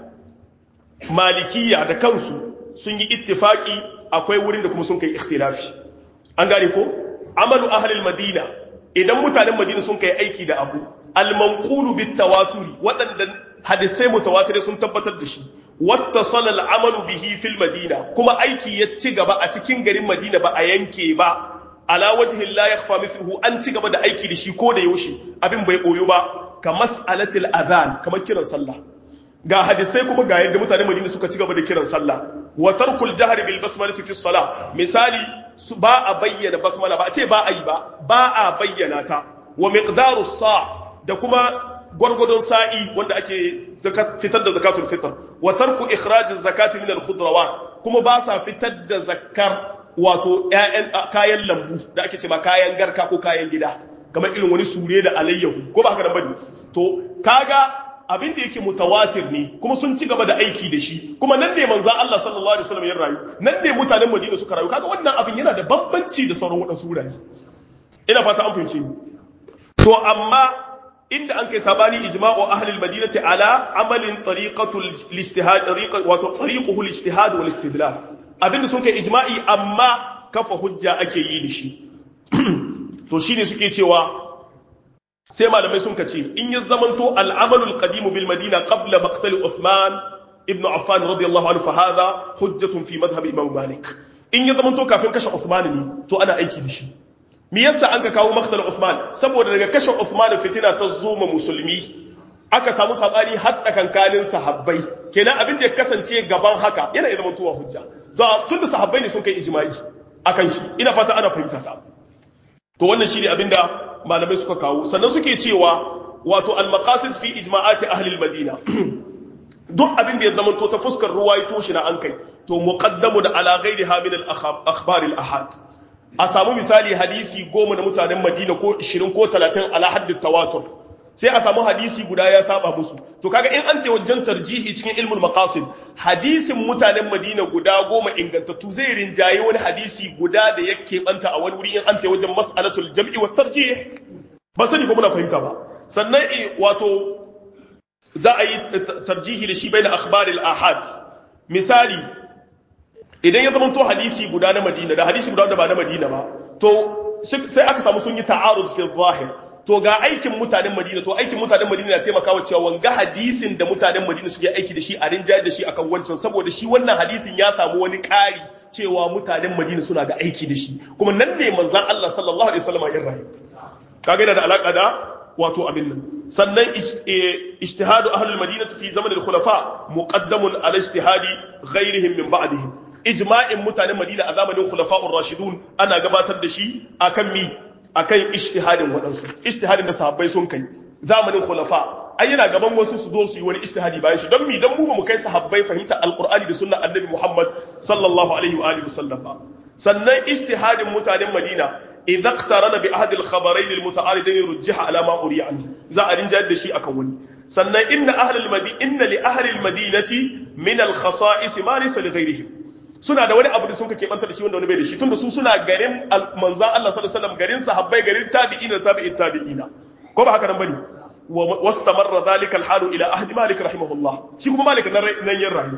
malikiya da kansu sun yi ittifaki akwai wurin da kuma sun kai ikhtilafi an gane ko amalu ahlil madina idan mutanen madina sun kai aiki da abu al-manqulu bit tawaturi waɗanda hadisai mutawatir sun tabbatar da shi wattasala al-amalu bihi fil madina kuma aiki ya ci gaba a cikin garin madina ba a yanke ba ala wajhin la yakhfa mithluhu an ci gaba da aiki da shi ko da yaushe abin bai koyo ba ka mas'alatil adhan kamar kiran sallah ga hadisai kuma ga yadda mutanen Madina suka ci gaba da kiran sallah wa tarkul jahr bil basmalati fi salah misali ba a bayyana basmala ba a ce ba a yi ba ba a bayyana ta wa miqdaru sa da kuma gwargwadon sa'i wanda ake fitar da zakatul fitr wa tarku ikhraj zakati min al khudrawat kuma ba sa fitar da zakkar wato ƴaƴan kayan lambu da ake ce ma kayan garka ko kayan gida kamar irin wani sure da alayyahu ko ba haka nan bane to kaga abin da yake mutawatir ne kuma sun ci gaba da aiki da shi kuma nan ne manzo Allah sallallahu alaihi wasallam ya rayu nan ne mutanen Madina suka rayu kaga wannan abin yana da bambanci da sauran wadansu wurare ina fata an fahimce ni to amma inda an kai sabani ijma'u ahli al-madinati ala amalin tariqatul ijtihad tariqa wato tariquhu al-ijtihad wal istidlal abinda sun kai ijma'i amma kafa hujja ake yi da shi to shine suke cewa sai malamai sun kace in ya zamanto al'amalul qadimu bil madina qabla maqtal Uthman ibn Affan radiyallahu anhu fa hadha hujjatun fi madhhab Imam Malik in ya zamanto kafin kashe Uthman ne to ana aiki da shi me yasa an ka kawo maktal Uthman saboda daga kashe Uthman fitina ta zo ma musulmi aka samu sabani har tsakankanin sahabbai kenan abin da ya kasance gaban haka yana iya zamantowa hujja tun da sahabbai ne sun kai ijma'i akan shi ina fata ana fahimta ta to wannan shine abinda malamai suka kawo sannan suke cewa wato al-maqasid fi ijma'ati ahli al-madina duk abin da ya zama to ta fuskar ruwaito shi na an kai to muqaddamu da ala ghairiha min al-akhbar al-ahad a samu misali hadisi goma na mutanen Madina ko 20 ko 30 ala hadd tawatur sai a samu hadisi guda ya saba musu to kaga in an wajen tarjihi cikin ilmul maqasid hadisin mutanen Madina guda goma ingantattu zai rinjaye wani hadisi guda da yake banta a wani wuri in an wajen mas'alatul jam'i wa tarjih ba sani ko muna fahimta ba sannan wato za a yi tarjihi da shi bai na akhbaril ahad misali idan ya zama to hadisi guda na madina da hadisi guda da ba na madina ba to sai aka samu sun yi ta'arud fi zahir to ga aikin mutanen madina to aikin mutanen madina na taimakawa cewa wanga hadisin da mutanen madina suke aiki da shi a rinjayar da shi akan wancan saboda shi wannan hadisin ya samu wani ƙari cewa mutanen madina suna ga aiki da shi kuma nan ne manzan Allah sallallahu alaihi wasallam ya rayu kaga yana da alaka da wato abin nan sannan ijtihadu ahlul madinati fi zaman al-khulafa muqaddamun ala ijtihadi ghayrihim min ba'dihim ijma'in mutanen madina a zamanin khulafa'ur rashidun ana gabatar da shi akan mi akan ijtihadin wadansu ijtihadin da sahabbai sun kai zamanin khulafa ai yana gaban wasu su zo su yi wani ijtihadi bayan shi don mi dan mu ba mu kai sahabbai fahimta alqur'ani da sunnar annabi muhammad sallallahu alaihi wa alihi wasallam ba sannan ijtihadin mutanen madina idza iqtarana bi ahad al-khabarayn al-muta'aridayn rujjiha ala ma uriya anhu za a rinjayar da shi akan wani sannan inna ahli al-madina inna li ahli al-madinati min al-khasa'is ma laysa li ghayrihim suna da wani abu da sun ka keɓanta da shi wanda wani bai da shi tunda su suna garin manzan Allah sallallahu alaihi wasallam garin sahabbai garin tabi'ina da tabi'in tabi'ina ko ba haka nan bane wastamarra dhalika al-halu ila ahdi malik rahimahullah shi kuma malik nan nan yin rayu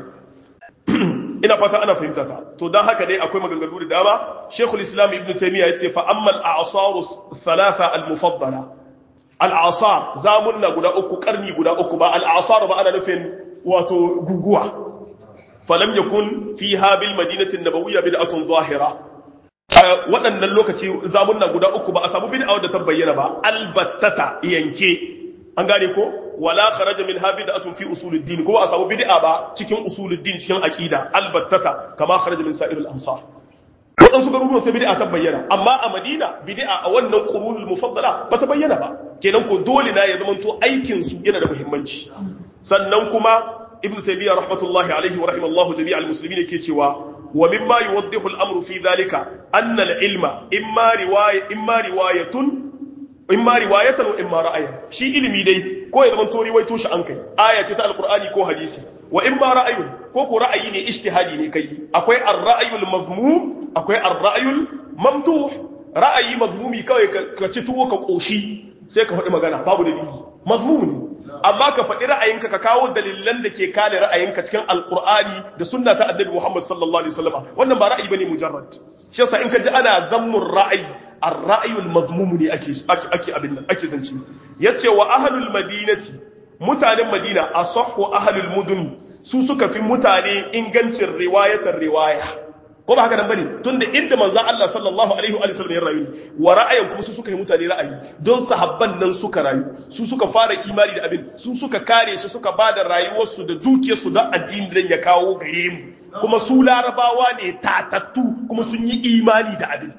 ina fata ana fahimta ta to dan haka dai akwai maganganu da dama Sheikhul Islam Ibn Taymiyyah yace fa amma al-a'sar thalatha al-mufaddala al-a'sar zamunna guda uku karni guda uku ba al-a'sar ba ana nufin wato guguwa falam yakun fiha bil madinati an-nabawiyya bid'atun zahira waɗannan lokaci zamunna guda uku ba a samu bid'a da ta bayyana ba albattata yanke an gane ko wala kharaja min ha bid'atun fi usuluddin ko a samu bid'a ba cikin usuluddin cikin aqida albattata kama kharaja min sa'iril amsar waɗansu garuruwan sai bid'a ta bayyana amma a madina bid'a a wannan qurunul mufaddala ba ta bayyana ba kenan ko dole na ya zamanto aikin su yana da muhimmanci sannan kuma ibnu taymiyyah rahmatullahi alaihi wa rahimallahu jami'al muslimin yake cewa wa mimma yuwaddihu al-amru fi dhalika anna al-ilma imma riwaya imma riwayatun imma riwayatan wa imma ra'ayan shi ilimi dai ko ya zamanto riwaito shi an kai aya ce ta alqur'ani ko hadisi wa imma ra'ayun ko ko ra'ayi ne ijtihadi ne kai akwai ar-ra'yul mazmum akwai ar-ra'yul mamduh ra'ayi mazmumi kawai ka ci tuwo ka koshi sai ka faɗi magana babu dalili mazmum ne amma ka faɗi ra'ayinka ka kawo dalilan da ke kare ra'ayinka cikin alqur'ani da sunna ta annabi Muhammad sallallahu alaihi wasallam wannan ba ra'ayi bane mujarrad shi yasa in ka ji ana zammur ra'ayi ar-ra'yul mazmum ne ake ake abin nan ake zance yace wa ahlul madinati mutanen madina asahhu ahlul mudun su suka fi mutane ingancin riwayatar riwaya ko ba haka nan bane tunda inda manzon Allah sallallahu alaihi wa sallam ya rayu wa ra'ayin kuma su suka yi mutane ra'ayi don sahabban nan suka rayu su suka fara imani da abin su suka kare shi suka bada rayuwarsu da dukiyarsu don addini dan ya kawo gare mu kuma su larabawa ne tatattu kuma sun yi imani da abin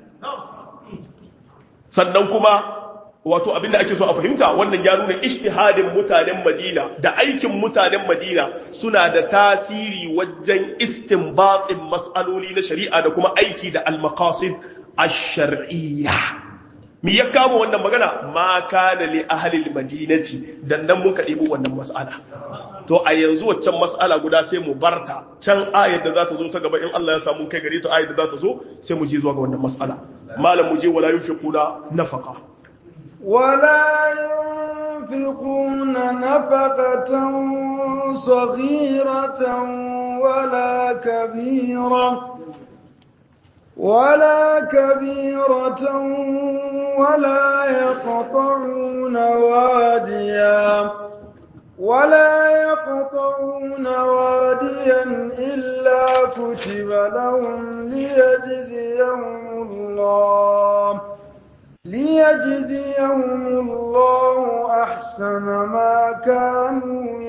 sannan kuma wato abin da ake so a fahimta wannan ya nuna ijtihadin mutanen Madina da aikin mutanen Madina suna da tasiri wajen istinbatin mas'aloli na shari'a da kuma aiki da al-maqasid ash-shar'iyya me ya kama wannan magana ma kana li ahli al-madinati dan nan mun kadi wannan mas'ala to a yanzu waccan mas'ala guda sai mu barta can ayar da za ta zo ta gaba in Allah ya samu kai gare ta ayar da za ta zo sai mu je zuwa ga wannan mas'ala malam mu je wala yunfiquna nafaqa ولا ينفقون نفقة صغيرة ولا كبيرة ولا كبيرة ولا يقطعون واديا ولا يقطعون واديا إلا كتب لهم ليجزيهم الله ليجزيهم الله أحسن ما كانوا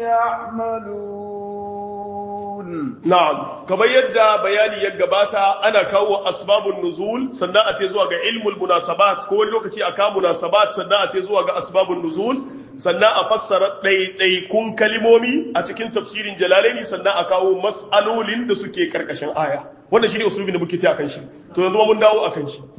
يعملون na'am kamar yadda bayani ya gabata ana kawo asbabun nuzul sannan a te zuwa ga ilmul munasabat ko wani lokaci a kawo munasabat sannan a te zuwa ga asbabun nuzul sannan a fassara ɗaiɗaikun kalimomi a cikin tafsirin jalalaini sannan a kawo mas'alolin da suke karkashin aya wannan shine usulubin da muke ta akan shi to yanzu mun dawo akan shi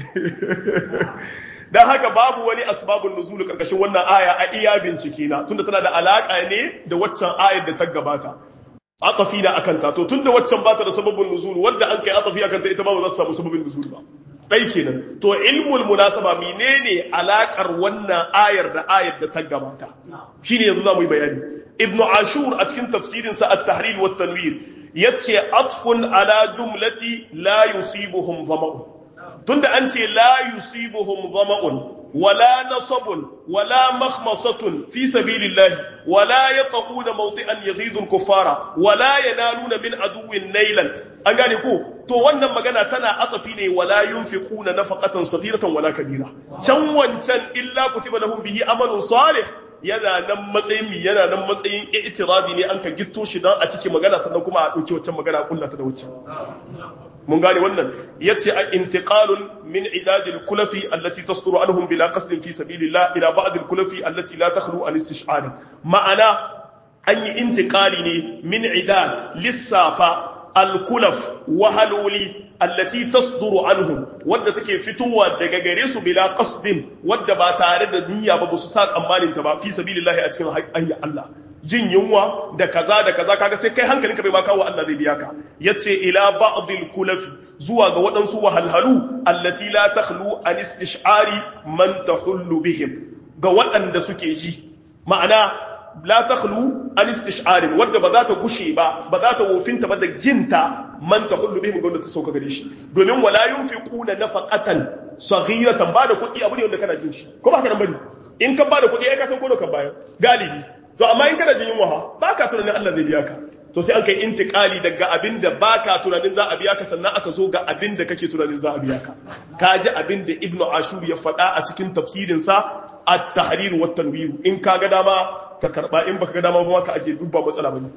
dan haka babu wani asbabun nuzul karkashin wannan aya a iya bincike na tunda tana da alaka ne da waccan ayar da ta gabata atafi da akan ta to tunda waccan bata da sababin nuzul wanda an kai atafi akan ta ita ma ba za ta samu sababin nuzul ba dai kenan to ilmul munasaba menene alakar wannan ayar da ayar da ta gabata shine yanzu zamu yi bayani ibnu ashur a cikin tafsirin sa at-tahrir wa tanwir yace atfun ala jumlati la yusibuhum dhama'un tunda an ce la yusibuhum dhama'un ولا نصب ولا مخمصة في سبيل الله ولا يطؤون موطئا يغيظ الكفار ولا ينالون من عدو نيلا an gane ko to wannan magana tana atafi ne wala yunfiquna nafaqatan saghiratan wala kabira can wancan illa kutiba lahum bihi amalun salih yana nan matsayin mi yana nan matsayin i'tiradi ne an ka gitto shi dan a cikin magana sannan kuma a dauki wancan magana kullata da wancan mun gane wannan yace a intiqalun min idadil kulafi allati tasduru anhum bila qasdin fi sabilillah ila ba'd al kulafi allati la takhlu an istish'ar ma'ana an yi intiqali ne min idad lissafa al kulaf wahaloli allati tasduru anhum wadda take fitowa daga gare su bila qasdin wadda ba tare da niyya ba su sa tsammanin ta ba fi sabilillah a cikin hanyar Allah jin yunwa da kaza da kaza kaga sai kai hankalinka bai ma kawo Allah zai biya ka yace ila ba'dil kulafi zuwa ga waɗansu wahalhalu allati la takhlu an istish'ari man tahullu bihim ga waɗanda suke ji ma'ana la takhlu an istish'ari wanda ba za ta gushe ba ba za ta wofinta ba da jinta man tahullu bihim ga wanda ta sauka gare shi domin wala yunfiquna nafaqatan saghiratan ba da kuɗi abu ne wanda kana jin shi ko ba haka nan bane in ka ba da kuɗi ai ka san ko da ka bayar galibi to amma in kana jin yunwa ba ka tunanin Allah zai biya ka to sai an kai intikali daga abin da ba ka tunanin za a biya ka sannan aka zo ga abin da kake tunanin za a biya ka ka ji abin da ibnu ashur ya faɗa a cikin tafsirinsa at-tahrir wa tanwir in ka ga dama ka karba in baka ga dama ba ka aje duk ba matsala bane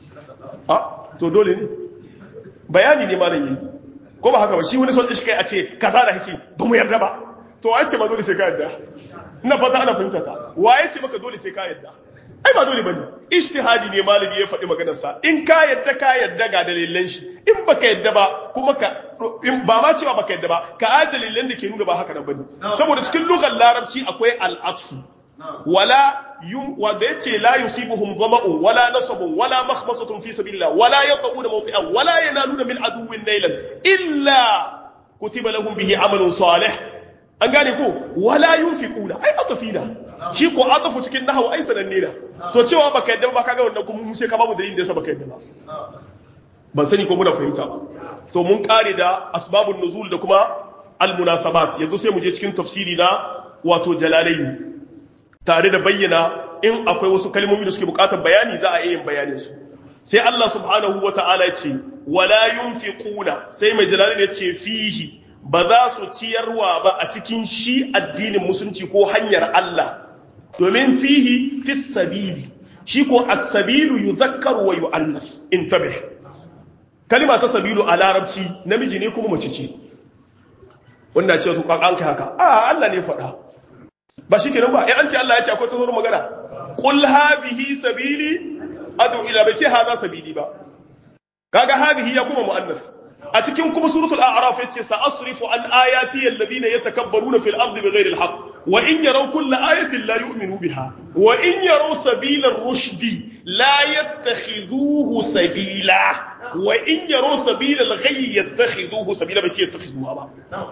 a to dole ne bayani ne malam yi ko ba haka ba shi wani son shi kai a ce kaza da hici ba mu yarda ba to waye ce ma dole sai ka yarda ina fata ana fahimta ta waye ce maka dole sai ka yarda ai ba dole bane ijtihadi ne malami ya faɗi maganar sa in ka yadda ka yadda ga dalilan shi in baka yadda ba kuma ka in ba ma cewa baka yadda ba ka a dalilan da ke nuna ba haka nan bane saboda cikin lugar larabci akwai al-atfu wala yum wanda yace la yusibuhum dhama'un wala nasabun wala makhmasatun fi sabilillah wala yaquna mawti'an wala yanaluna min aduwwin nailan illa kutiba lahum bihi amalun salih an gane ko wala yunfiquna ai atafina shi ko atafu cikin nahawu ai sananne da to cewa baka yadda ba kaga wannan kuma mu sai ka babu dalilin da yasa baka yadda ba ban sani ko muna fahimta ba to mun kare da asbabun nuzul da kuma almunasabat yanzu sai mu je cikin tafsiri na wato jalalaini tare da bayyana in akwai wasu kalmomi da suke bukatar bayani za a iya yin bayanin su sai Allah subhanahu wata'ala ya ce wala yunfiquna sai mai jalalaini ya ce fihi ba za su ciyarwa ba a cikin shi addinin musulunci ko hanyar Allah domin fihi fis sabili shi ko as-sabilu yuzakkaru wa yu'annas intabih kalima ta sabilu a larabci namiji ne kuma mace ce wanda ce to an kai haka a Allah ne faɗa ba shi kenan ba eh an ce Allah ya ce akwai tsoron magana qul hadhihi sabili adu ila bai ce hadha sabili ba kaga hadhihi ya kuma muannas a cikin kuma suratul a'raf yace sa asrifu an ayati alladhina yatakabbaruna fil ardi bighayri alhaq wa in yaraw kull ayatin la yu'minu biha wa in yaraw sabila ar-rushdi la yattakhidhuhu sabila wa in yaraw sabila al-ghayy yattakhidhuhu sabila bai ce yattakhizuha ba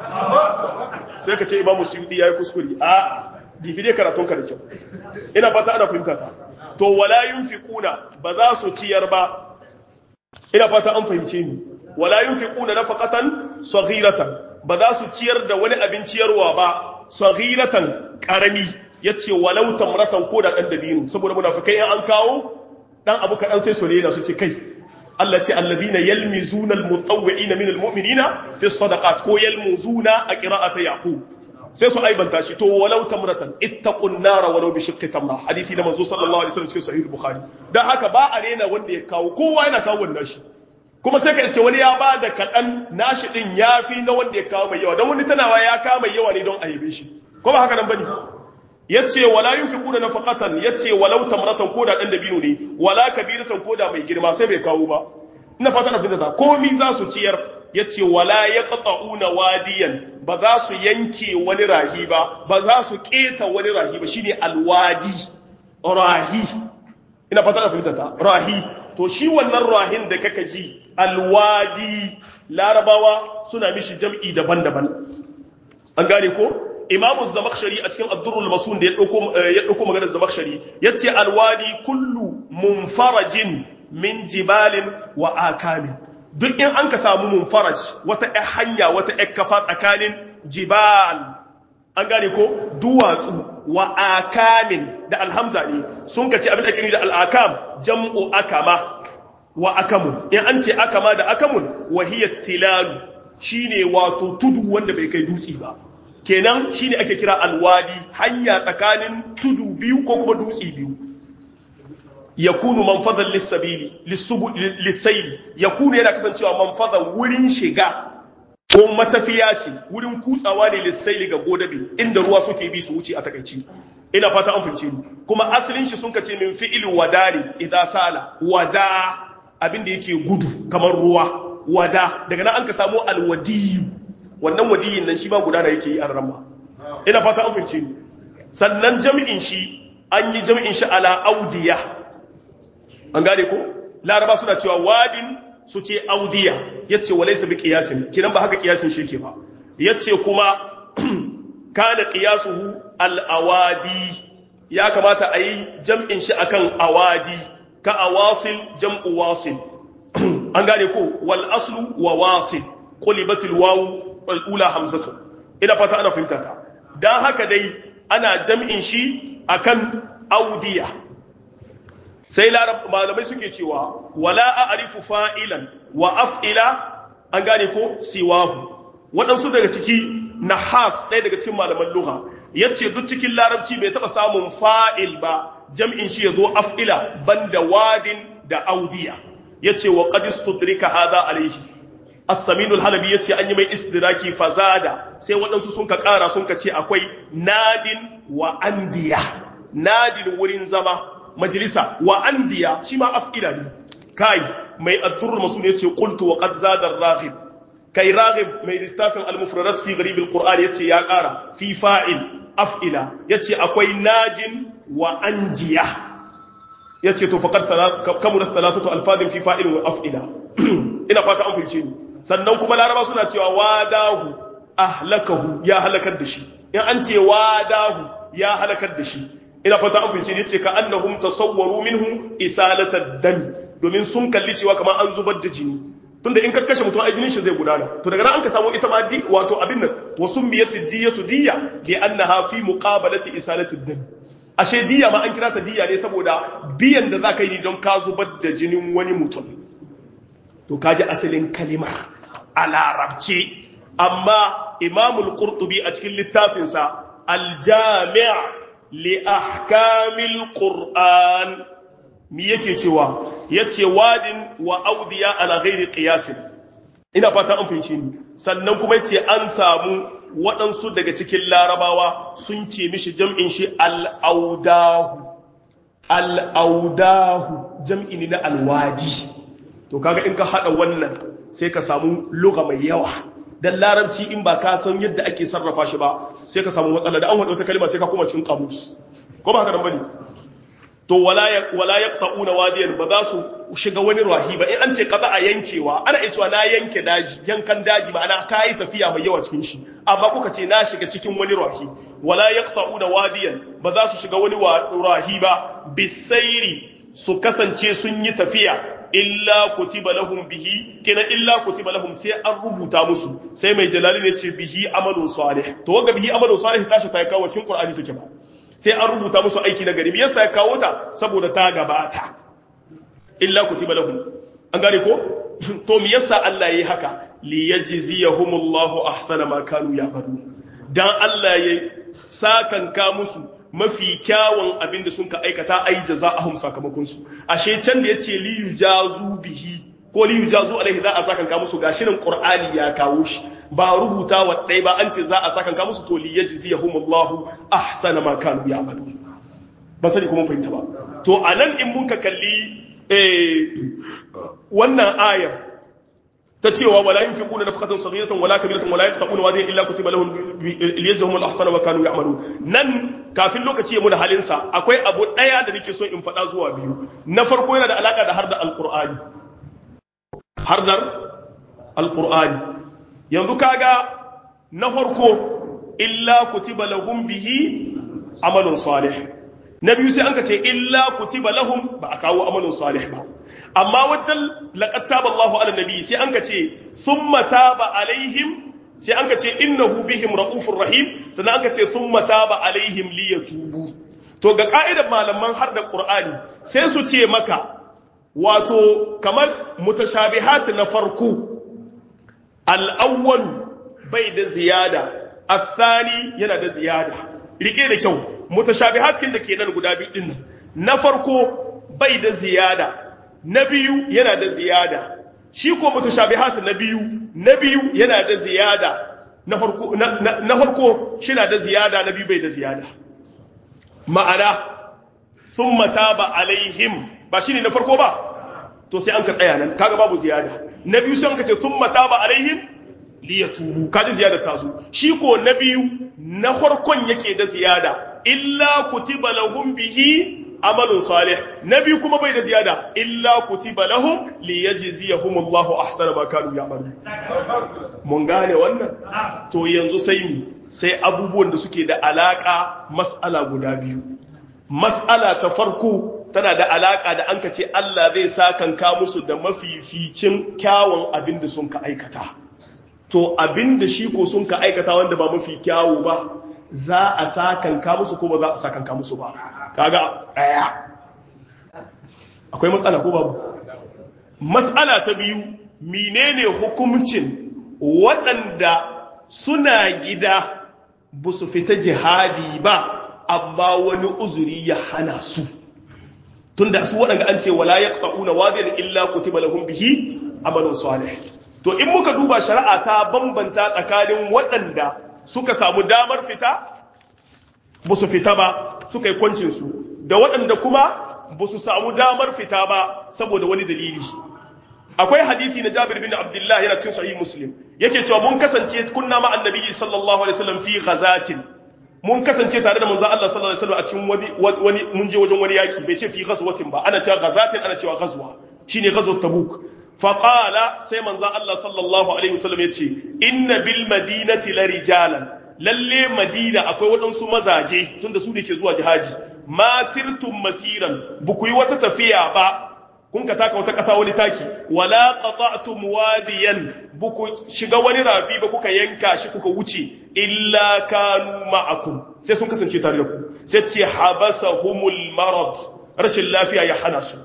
sai ka ce imamu suyuti yayi kuskure a divide karatun ka da kyau ina fata ana fahimta ta to wala yunfiquna ba za su ciyar ba ina fata an fahimce ni wala yunfiquna nafaqatan saghiratan ba za su ciyar da wani abin ciyarwa ba saghiratan karami yace walau tamratan ko da dan dabino saboda munafikai in an kawo dan abu kadan sai su rena su ce kai Allah ce alladhina yalmizuna almutawwi'ina min almu'minina fi sadaqat ko yalmuzuna a qira'ati yaqub sai su aibanta shi to walau tamratan ittaqun nara walau bi shiqqi tamra hadisi na manzo sallallahu alaihi wasallam cikin sahih bukhari dan haka ba a rena wanda ya kawo kowa yana kawo wannan shi kuma sai ka iske wani ya ba da kaɗan nashi ɗin ya fi na wanda ya kawo mai yawa don wani tanawa ya kawo mai yawa ne don a yabe shi ko ba haka nan bane yace wala yunfiquna nafaqatan yace walau tamratan ko da dan dabino ne wala kabiratan ko da mai girma sai bai kawo ba ina fata na fitata komi za su ciyar yace wala yaqta'una wadiyan ba za su yanke wani rahi ba ba za su keta wani rahi ba shine alwadi rahi ina fata na fitata rahi to shi wannan rahin da kaka ji alwadi larabawa suna mishi jam'i daban-daban an gane ko imamu zamakshari a cikin addurul masun da ya ɗauko maganar zamakshari ya ce alwadi kullu munfarajin min jibalin wa akamin duk in an ka samu munfaraj wata ‘yan hanya wata ‘yan kafa tsakanin jibal an gane ko duwatsu wa akamin da alhamza ne sun ka ce abin da ake da al'akam jam'u akama wa akamun in an ce akama da akamun wahiyar tilalu shine wato tudu wanda bai kai dutse ba kenan shine ake kira alwadi hanya tsakanin tudu biyu ko kuma dutse biyu yakunu manfadan lissabili lissaili yakunu yana kasancewa manfadan wurin shiga ko matafiya ce wurin kutsawa ne lissaili ga godabe inda ruwa suke bi su wuce a takaici ina fata an fince ni kuma asalin shi sun kace min fi'il wadari idza sala wada abin da yake gudu kamar ruwa wada daga nan an ka samu alwadiyu wannan wadiyin nan shi ba gudana yake yi a ramma ina fata an fince ni sannan jami'in shi an yi jami'in shi ala audiya an gane ko laraba suna cewa wadin su ce audiya yace walaysa bi qiyasin kinan ba haka qiyasin shi ke ba yace kuma kana qiyasuhu al awadi ya kamata a yi jam'in shi akan awadi ka awasil jam'u wasil an gane ko wal aslu wa wasil qulibatil wawu wal ula hamzatu ina fata ana fahimta ta dan haka dai ana jam'in shi akan audiya sai larab malamai suke cewa wala a'rifu fa'ilan wa af'ila an gane ko siwahu waɗansu daga ciki nahas ɗaya daga cikin malaman lugha yace duk cikin larabci bai taɓa samun fa'il ba jam'in shi yazo af'ila banda wadin da audiya yace wa qad istudrika hadha alayhi as-samin al-halabi yace an yi mai istidraki fazada sai waɗansu sun ka ƙara sun ka ce akwai nadin wa andiya nadin wurin zama majalisa wa andiya shi ma af'ila ne kai mai addurul masul yace qultu wa qad zada ar-raghib kai raghib mai littafin al-mufradat fi gharib al-qur'an yace ya ƙara fi fa'il af'ila yace akwai najin wa anjiya yace to faqad kamula thalathatu alfadin fi fa'il wa af'ila ina fata an fice ni sannan kuma laraba suna cewa wadahu ahlakahu ya halakar da shi in an ce wadahu ya halakar da shi ina fata an fice ni yace ka annahum tasawwaru minhu isalata dami domin sun kalli cewa kamar an zubar da jini tunda in ka kashe mutum ai jinin shi zai gudana to daga nan an ka samu ita ma di wato abin nan wasu miyatu diyatu diya li annaha fi muqabalati isalati dami ashe diya ma an kira ta diya ne saboda biyan da za ka yi don ka zubar da jinin wani mutum to kaji asalin kalimar a larabce amma imamul qurtubi a cikin littafinsa aljami' li ahkamil qur'an mi yake cewa yace wadin wa audiya ala ghairi qiyas ina fata an fahimce ni sannan kuma yace an samu waɗansu daga cikin larabawa sun ce mishi jam'in shi al'audahu al'audahu jam'i ne na alwadi to kaga in ka haɗa wannan sai ka samu luga mai yawa don larabci in ba ka san yadda ake sarrafa shi ba sai ka samu matsala da an haɗa wata kalima sai ka kuma cikin kamus ko ba haka nan bane to wala ya ƙa'una wadiyan ba za su shiga wani rahi ba in an ce kaza a yankewa ana iya cewa na yanke daji yankan daji ma'ana ka yi tafiya mai yawa cikin shi amma kuka ce na shiga cikin wani rahi wala ya ƙa'una wadiyan ba za su shiga wani rahi ba bisairi su kasance sun yi tafiya illa kutiba lahum bihi kenan illa kutiba lahum sai an rubuta musu sai mai jalali ne ce bihi amalun salih to wanga bihi amalun salih tashi ta kawo cikin qur'ani take ba sai an rubuta musu aiki na gari me yasa ya kawo ta saboda ta gabata illa kutiba lahum an gane ko to me yasa Allah yayi haka li yajziyahumullahu ahsana ma kanu ya'malun dan Allah yayi sakanka musu mafi kyawun abin da sun ka aikata ai jaza'ahum sakamakon su ashe can da yace li yujazu bihi ko li yujazu alaihi za a sakanka musu gashi nan qur'ani ya kawo shi ba rubuta wa dai ba an ce za a sakanka musu to li yajziyahumullahu ahsana ma kanu ya'malun ba sani kuma fahimta ba to anan in mun ka kalli wannan ayar ta cewa wala yunfiquna nafqatan saghiratan wala kabiratan wala yaqta'una wadiyan illa kutiba lahum liyajzahum al-ahsana wa kanu ya'malun nan kafin lokaci ya muna halin sa akwai abu daya da nake so in faɗa zuwa biyu na farko yana da alaka da har da alqur'ani har da alqur'ani yanzu kaga na farko illa kutiba lahum bihi amalun salih na biyu sai an ka ce illa kutiba lahum ba a kawo amalin salih ba amma wajen laqad taba Allahu ala nabi sai an ka ce thumma taba alaihim sai an ka ce innahu bihim raufur rahim sannan an ka ce thumma taba alaihim liyatubu to ga ka'idar malaman har da qur'ani sai su ce maka wato kamar mutashabihat na farko al-awwal bai da ziyada الثاني yana da ziyada rike da kyau mutashabihat kin da ke nan guda biyu din nan na farko bai da ziyada na biyu yana da ziyada shi ko mutashabihat na biyu na biyu yana da ziyada na farko na farko shina da ziyada na biyu bai da ziyada ma'ana thumma taba alaihim ba shine na farko ba to sai an ka tsaya nan kaga babu ziyada na biyu sai an ka ce thumma taba alaihim liyatubu kaji ziyada ta zo shi ko na biyu na farkon yake da ziyada illa kutiba lahum bihi amalun salih na biyu kuma bai da ziyada illa kutiba lahum liyajziyahum Allahu ahsana ma kanu ya'malun mun gane wannan to yanzu sai mi sai abubuwan da suke da alaka mas'ala guda biyu mas'ala ta farko tana da alaka da an ce Allah zai sakanka musu da mafificin kyawun abin da sun ka aikata to abin da shi ko sun ka aikata wanda ba mafi kyawu ba za a sakanka musu ko ba za a sakanka musu ba kaga daya akwai matsala ko babu matsala ta biyu menene hukuncin waɗanda suna gida ba su fita jihadi ba amma wani uzuri ya hana su tunda su waɗanda an ce wala yaqta'una wadiyan illa kutiba lahum bihi amalun salih to in muka duba shari'a ta bambanta tsakanin waɗanda suka samu damar fita ba su fita ba suka yi kwancinsu da waɗanda kuma ba su samu damar fita ba saboda wani dalili akwai hadisi na jabir bin abdullah yana cikin sahih muslim yake cewa mun kasance kunna ma annabi sallallahu alaihi wasallam fi ghazatin mun kasance tare da manzon Allah sallallahu alaihi wasallam a cikin wani wani mun je wajen wani yaki bai ce fi ghazwatin ba ana cewa ghazatin ana cewa ghazwa shine ghazwat tabuk faƙala sai manzan Allah sallallahu Alaihi wasallam ya ce, Inna bil madinati la rijalan, lalle madina akwai waɗansu mazaje tunda su ne ke zuwa jihadi, ma sirtum masiran, buku yi wata tafiya ba, kun ka taka wata ƙasa wani taki, wala qata'tum wadiyan buku shiga wani rafi ba kuka yanka shi kuka wuce, illa kanu ma'akum, sai sun kasance tare da ku, sai ce habasahumul marad, rashin lafiya ya hana su.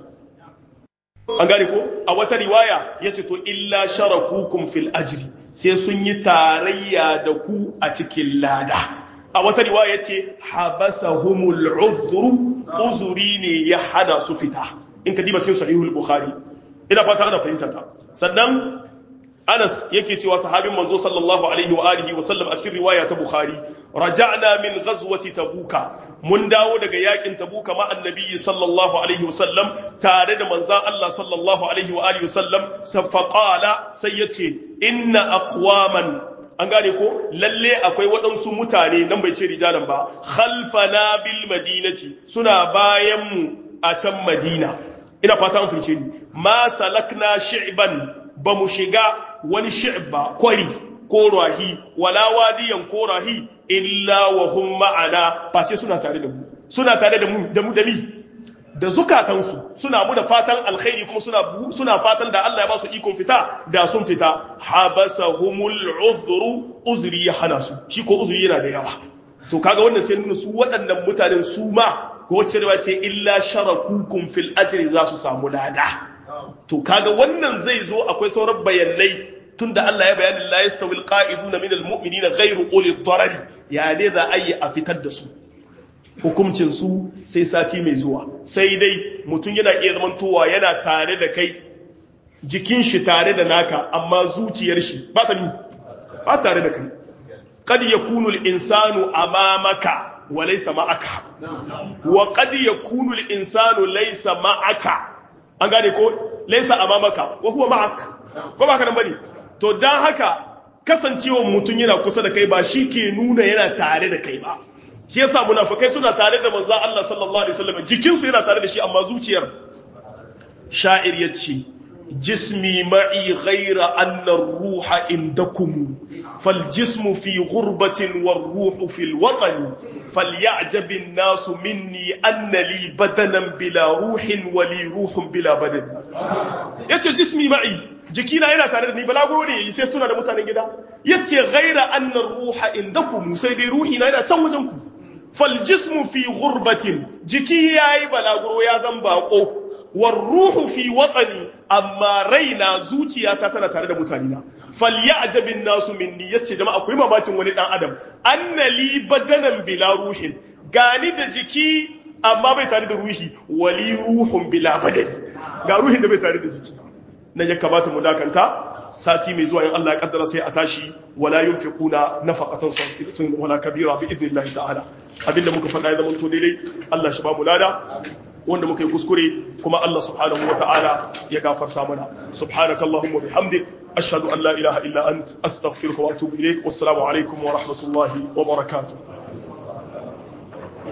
an gane ko a wata riwaya ya ce to illa sharakukum fil ajri sai sun yi tarayya da ku a cikin lada a wata riwaya ya ce habasahumul uzru uzuri ne ya hana su fita in ka diba cikin sahihul bukhari ina fata ana fahimta ta sannan Anas yake cewa sahabin manzo sallallahu alaihi wa alihi wa sallam a cikin riwaya ta Bukhari raja'na min ghazwati tabuka mun dawo daga yakin tabuka ma annabi sallallahu alaihi wa sallam tare da manzon Allah sallallahu alaihi wa alihi wa sallam faqala sai yace inna aqwaman an gane ko lalle akwai waɗansu mutane nan bai ce rijalan ba khalfana bil madinati suna bayan mu a can madina ina fata an fice ni ma salakna shi'ban ba mu shiga wani shi'ba kwari ko rahi wala wadiyan ko rahi illa wa hum ma'ana face suna tare da mu suna tare da mu da mu da mi da zukatansu suna mu da fatan alkhairi kuma suna suna fatan da Allah ya ba su ikon fita da sun fita habasahumul uzru uzri ya hana su shi ko uzri yana da yawa to kaga wannan sai nuna su waɗannan mutanen su ma ko wacce riwaya ce illa sharakukum fil ajri za su samu lada to kaga wannan zai zo akwai sauran bayanai tunda Allah ya bayani la yastawi alqa'iduna min almu'minina ghayru uli darari ya ne za a yi a fitar da su hukuncin su sai sati mai zuwa sai dai mutum yana iya zamantowa yana tare da kai jikin shi tare da naka amma zuciyar shi ba ta ni ba tare da kai kad yakunu al-insanu amamaka wa laysa ma'aka wa kad yakunu al-insanu laysa ma'aka an gane ko laysa amamaka wa huwa ma'ak ko ba ka nan bane to dan haka kasancewa mutum yana kusa da kai ba shi ke nuna yana tare da kai ba shi yasa munafikai suna tare da manzo Allah sallallahu alaihi wasallam jikin su yana tare da shi amma zuciyar sha'ir yace jismi ma'i ghayra anna ar-ruha indakum fal jismu fi ghurbatin war ruhu fil watan falyajab an-nas minni anna li badanan bila ruhin wa li ruhun bila badan yace jismi ma'i jikina yana tare da ni balaguro ne yayi sai tuna da mutanen gida yace ghaira anna ar-ruha indakum sai dai ruhi na yana can wajen ku fal jismu fi ghurbatin jiki yayi balaguro ya zan bako war ruhu fi watani amma raina zuciyata tana tare da mutane na falyajabin nasu minni yace jama'a akwai mamakin wani dan adam annali badanan bila ruhin gani da jiki amma bai tare da ruhi wali ruhun bila badan ga ruhin da bai tare da jiki na ya kamata mu dakanta sati mai zuwa in Allah ya kaddara sai a tashi wala yunfiquna nafaqatan saghiratan wala kabira bi idnillahi ta'ala abinda muka faɗa ya zama to daidai Allah shi ba mu lada wanda muka yi kuskure kuma Allah subhanahu wa ta'ala ya gafarta mana subhanakallahumma bihamdik ashhadu an la ilaha illa ant astaghfiruka wa atubu ilaik wassalamu alaikum wa rahmatullahi wa barakatuh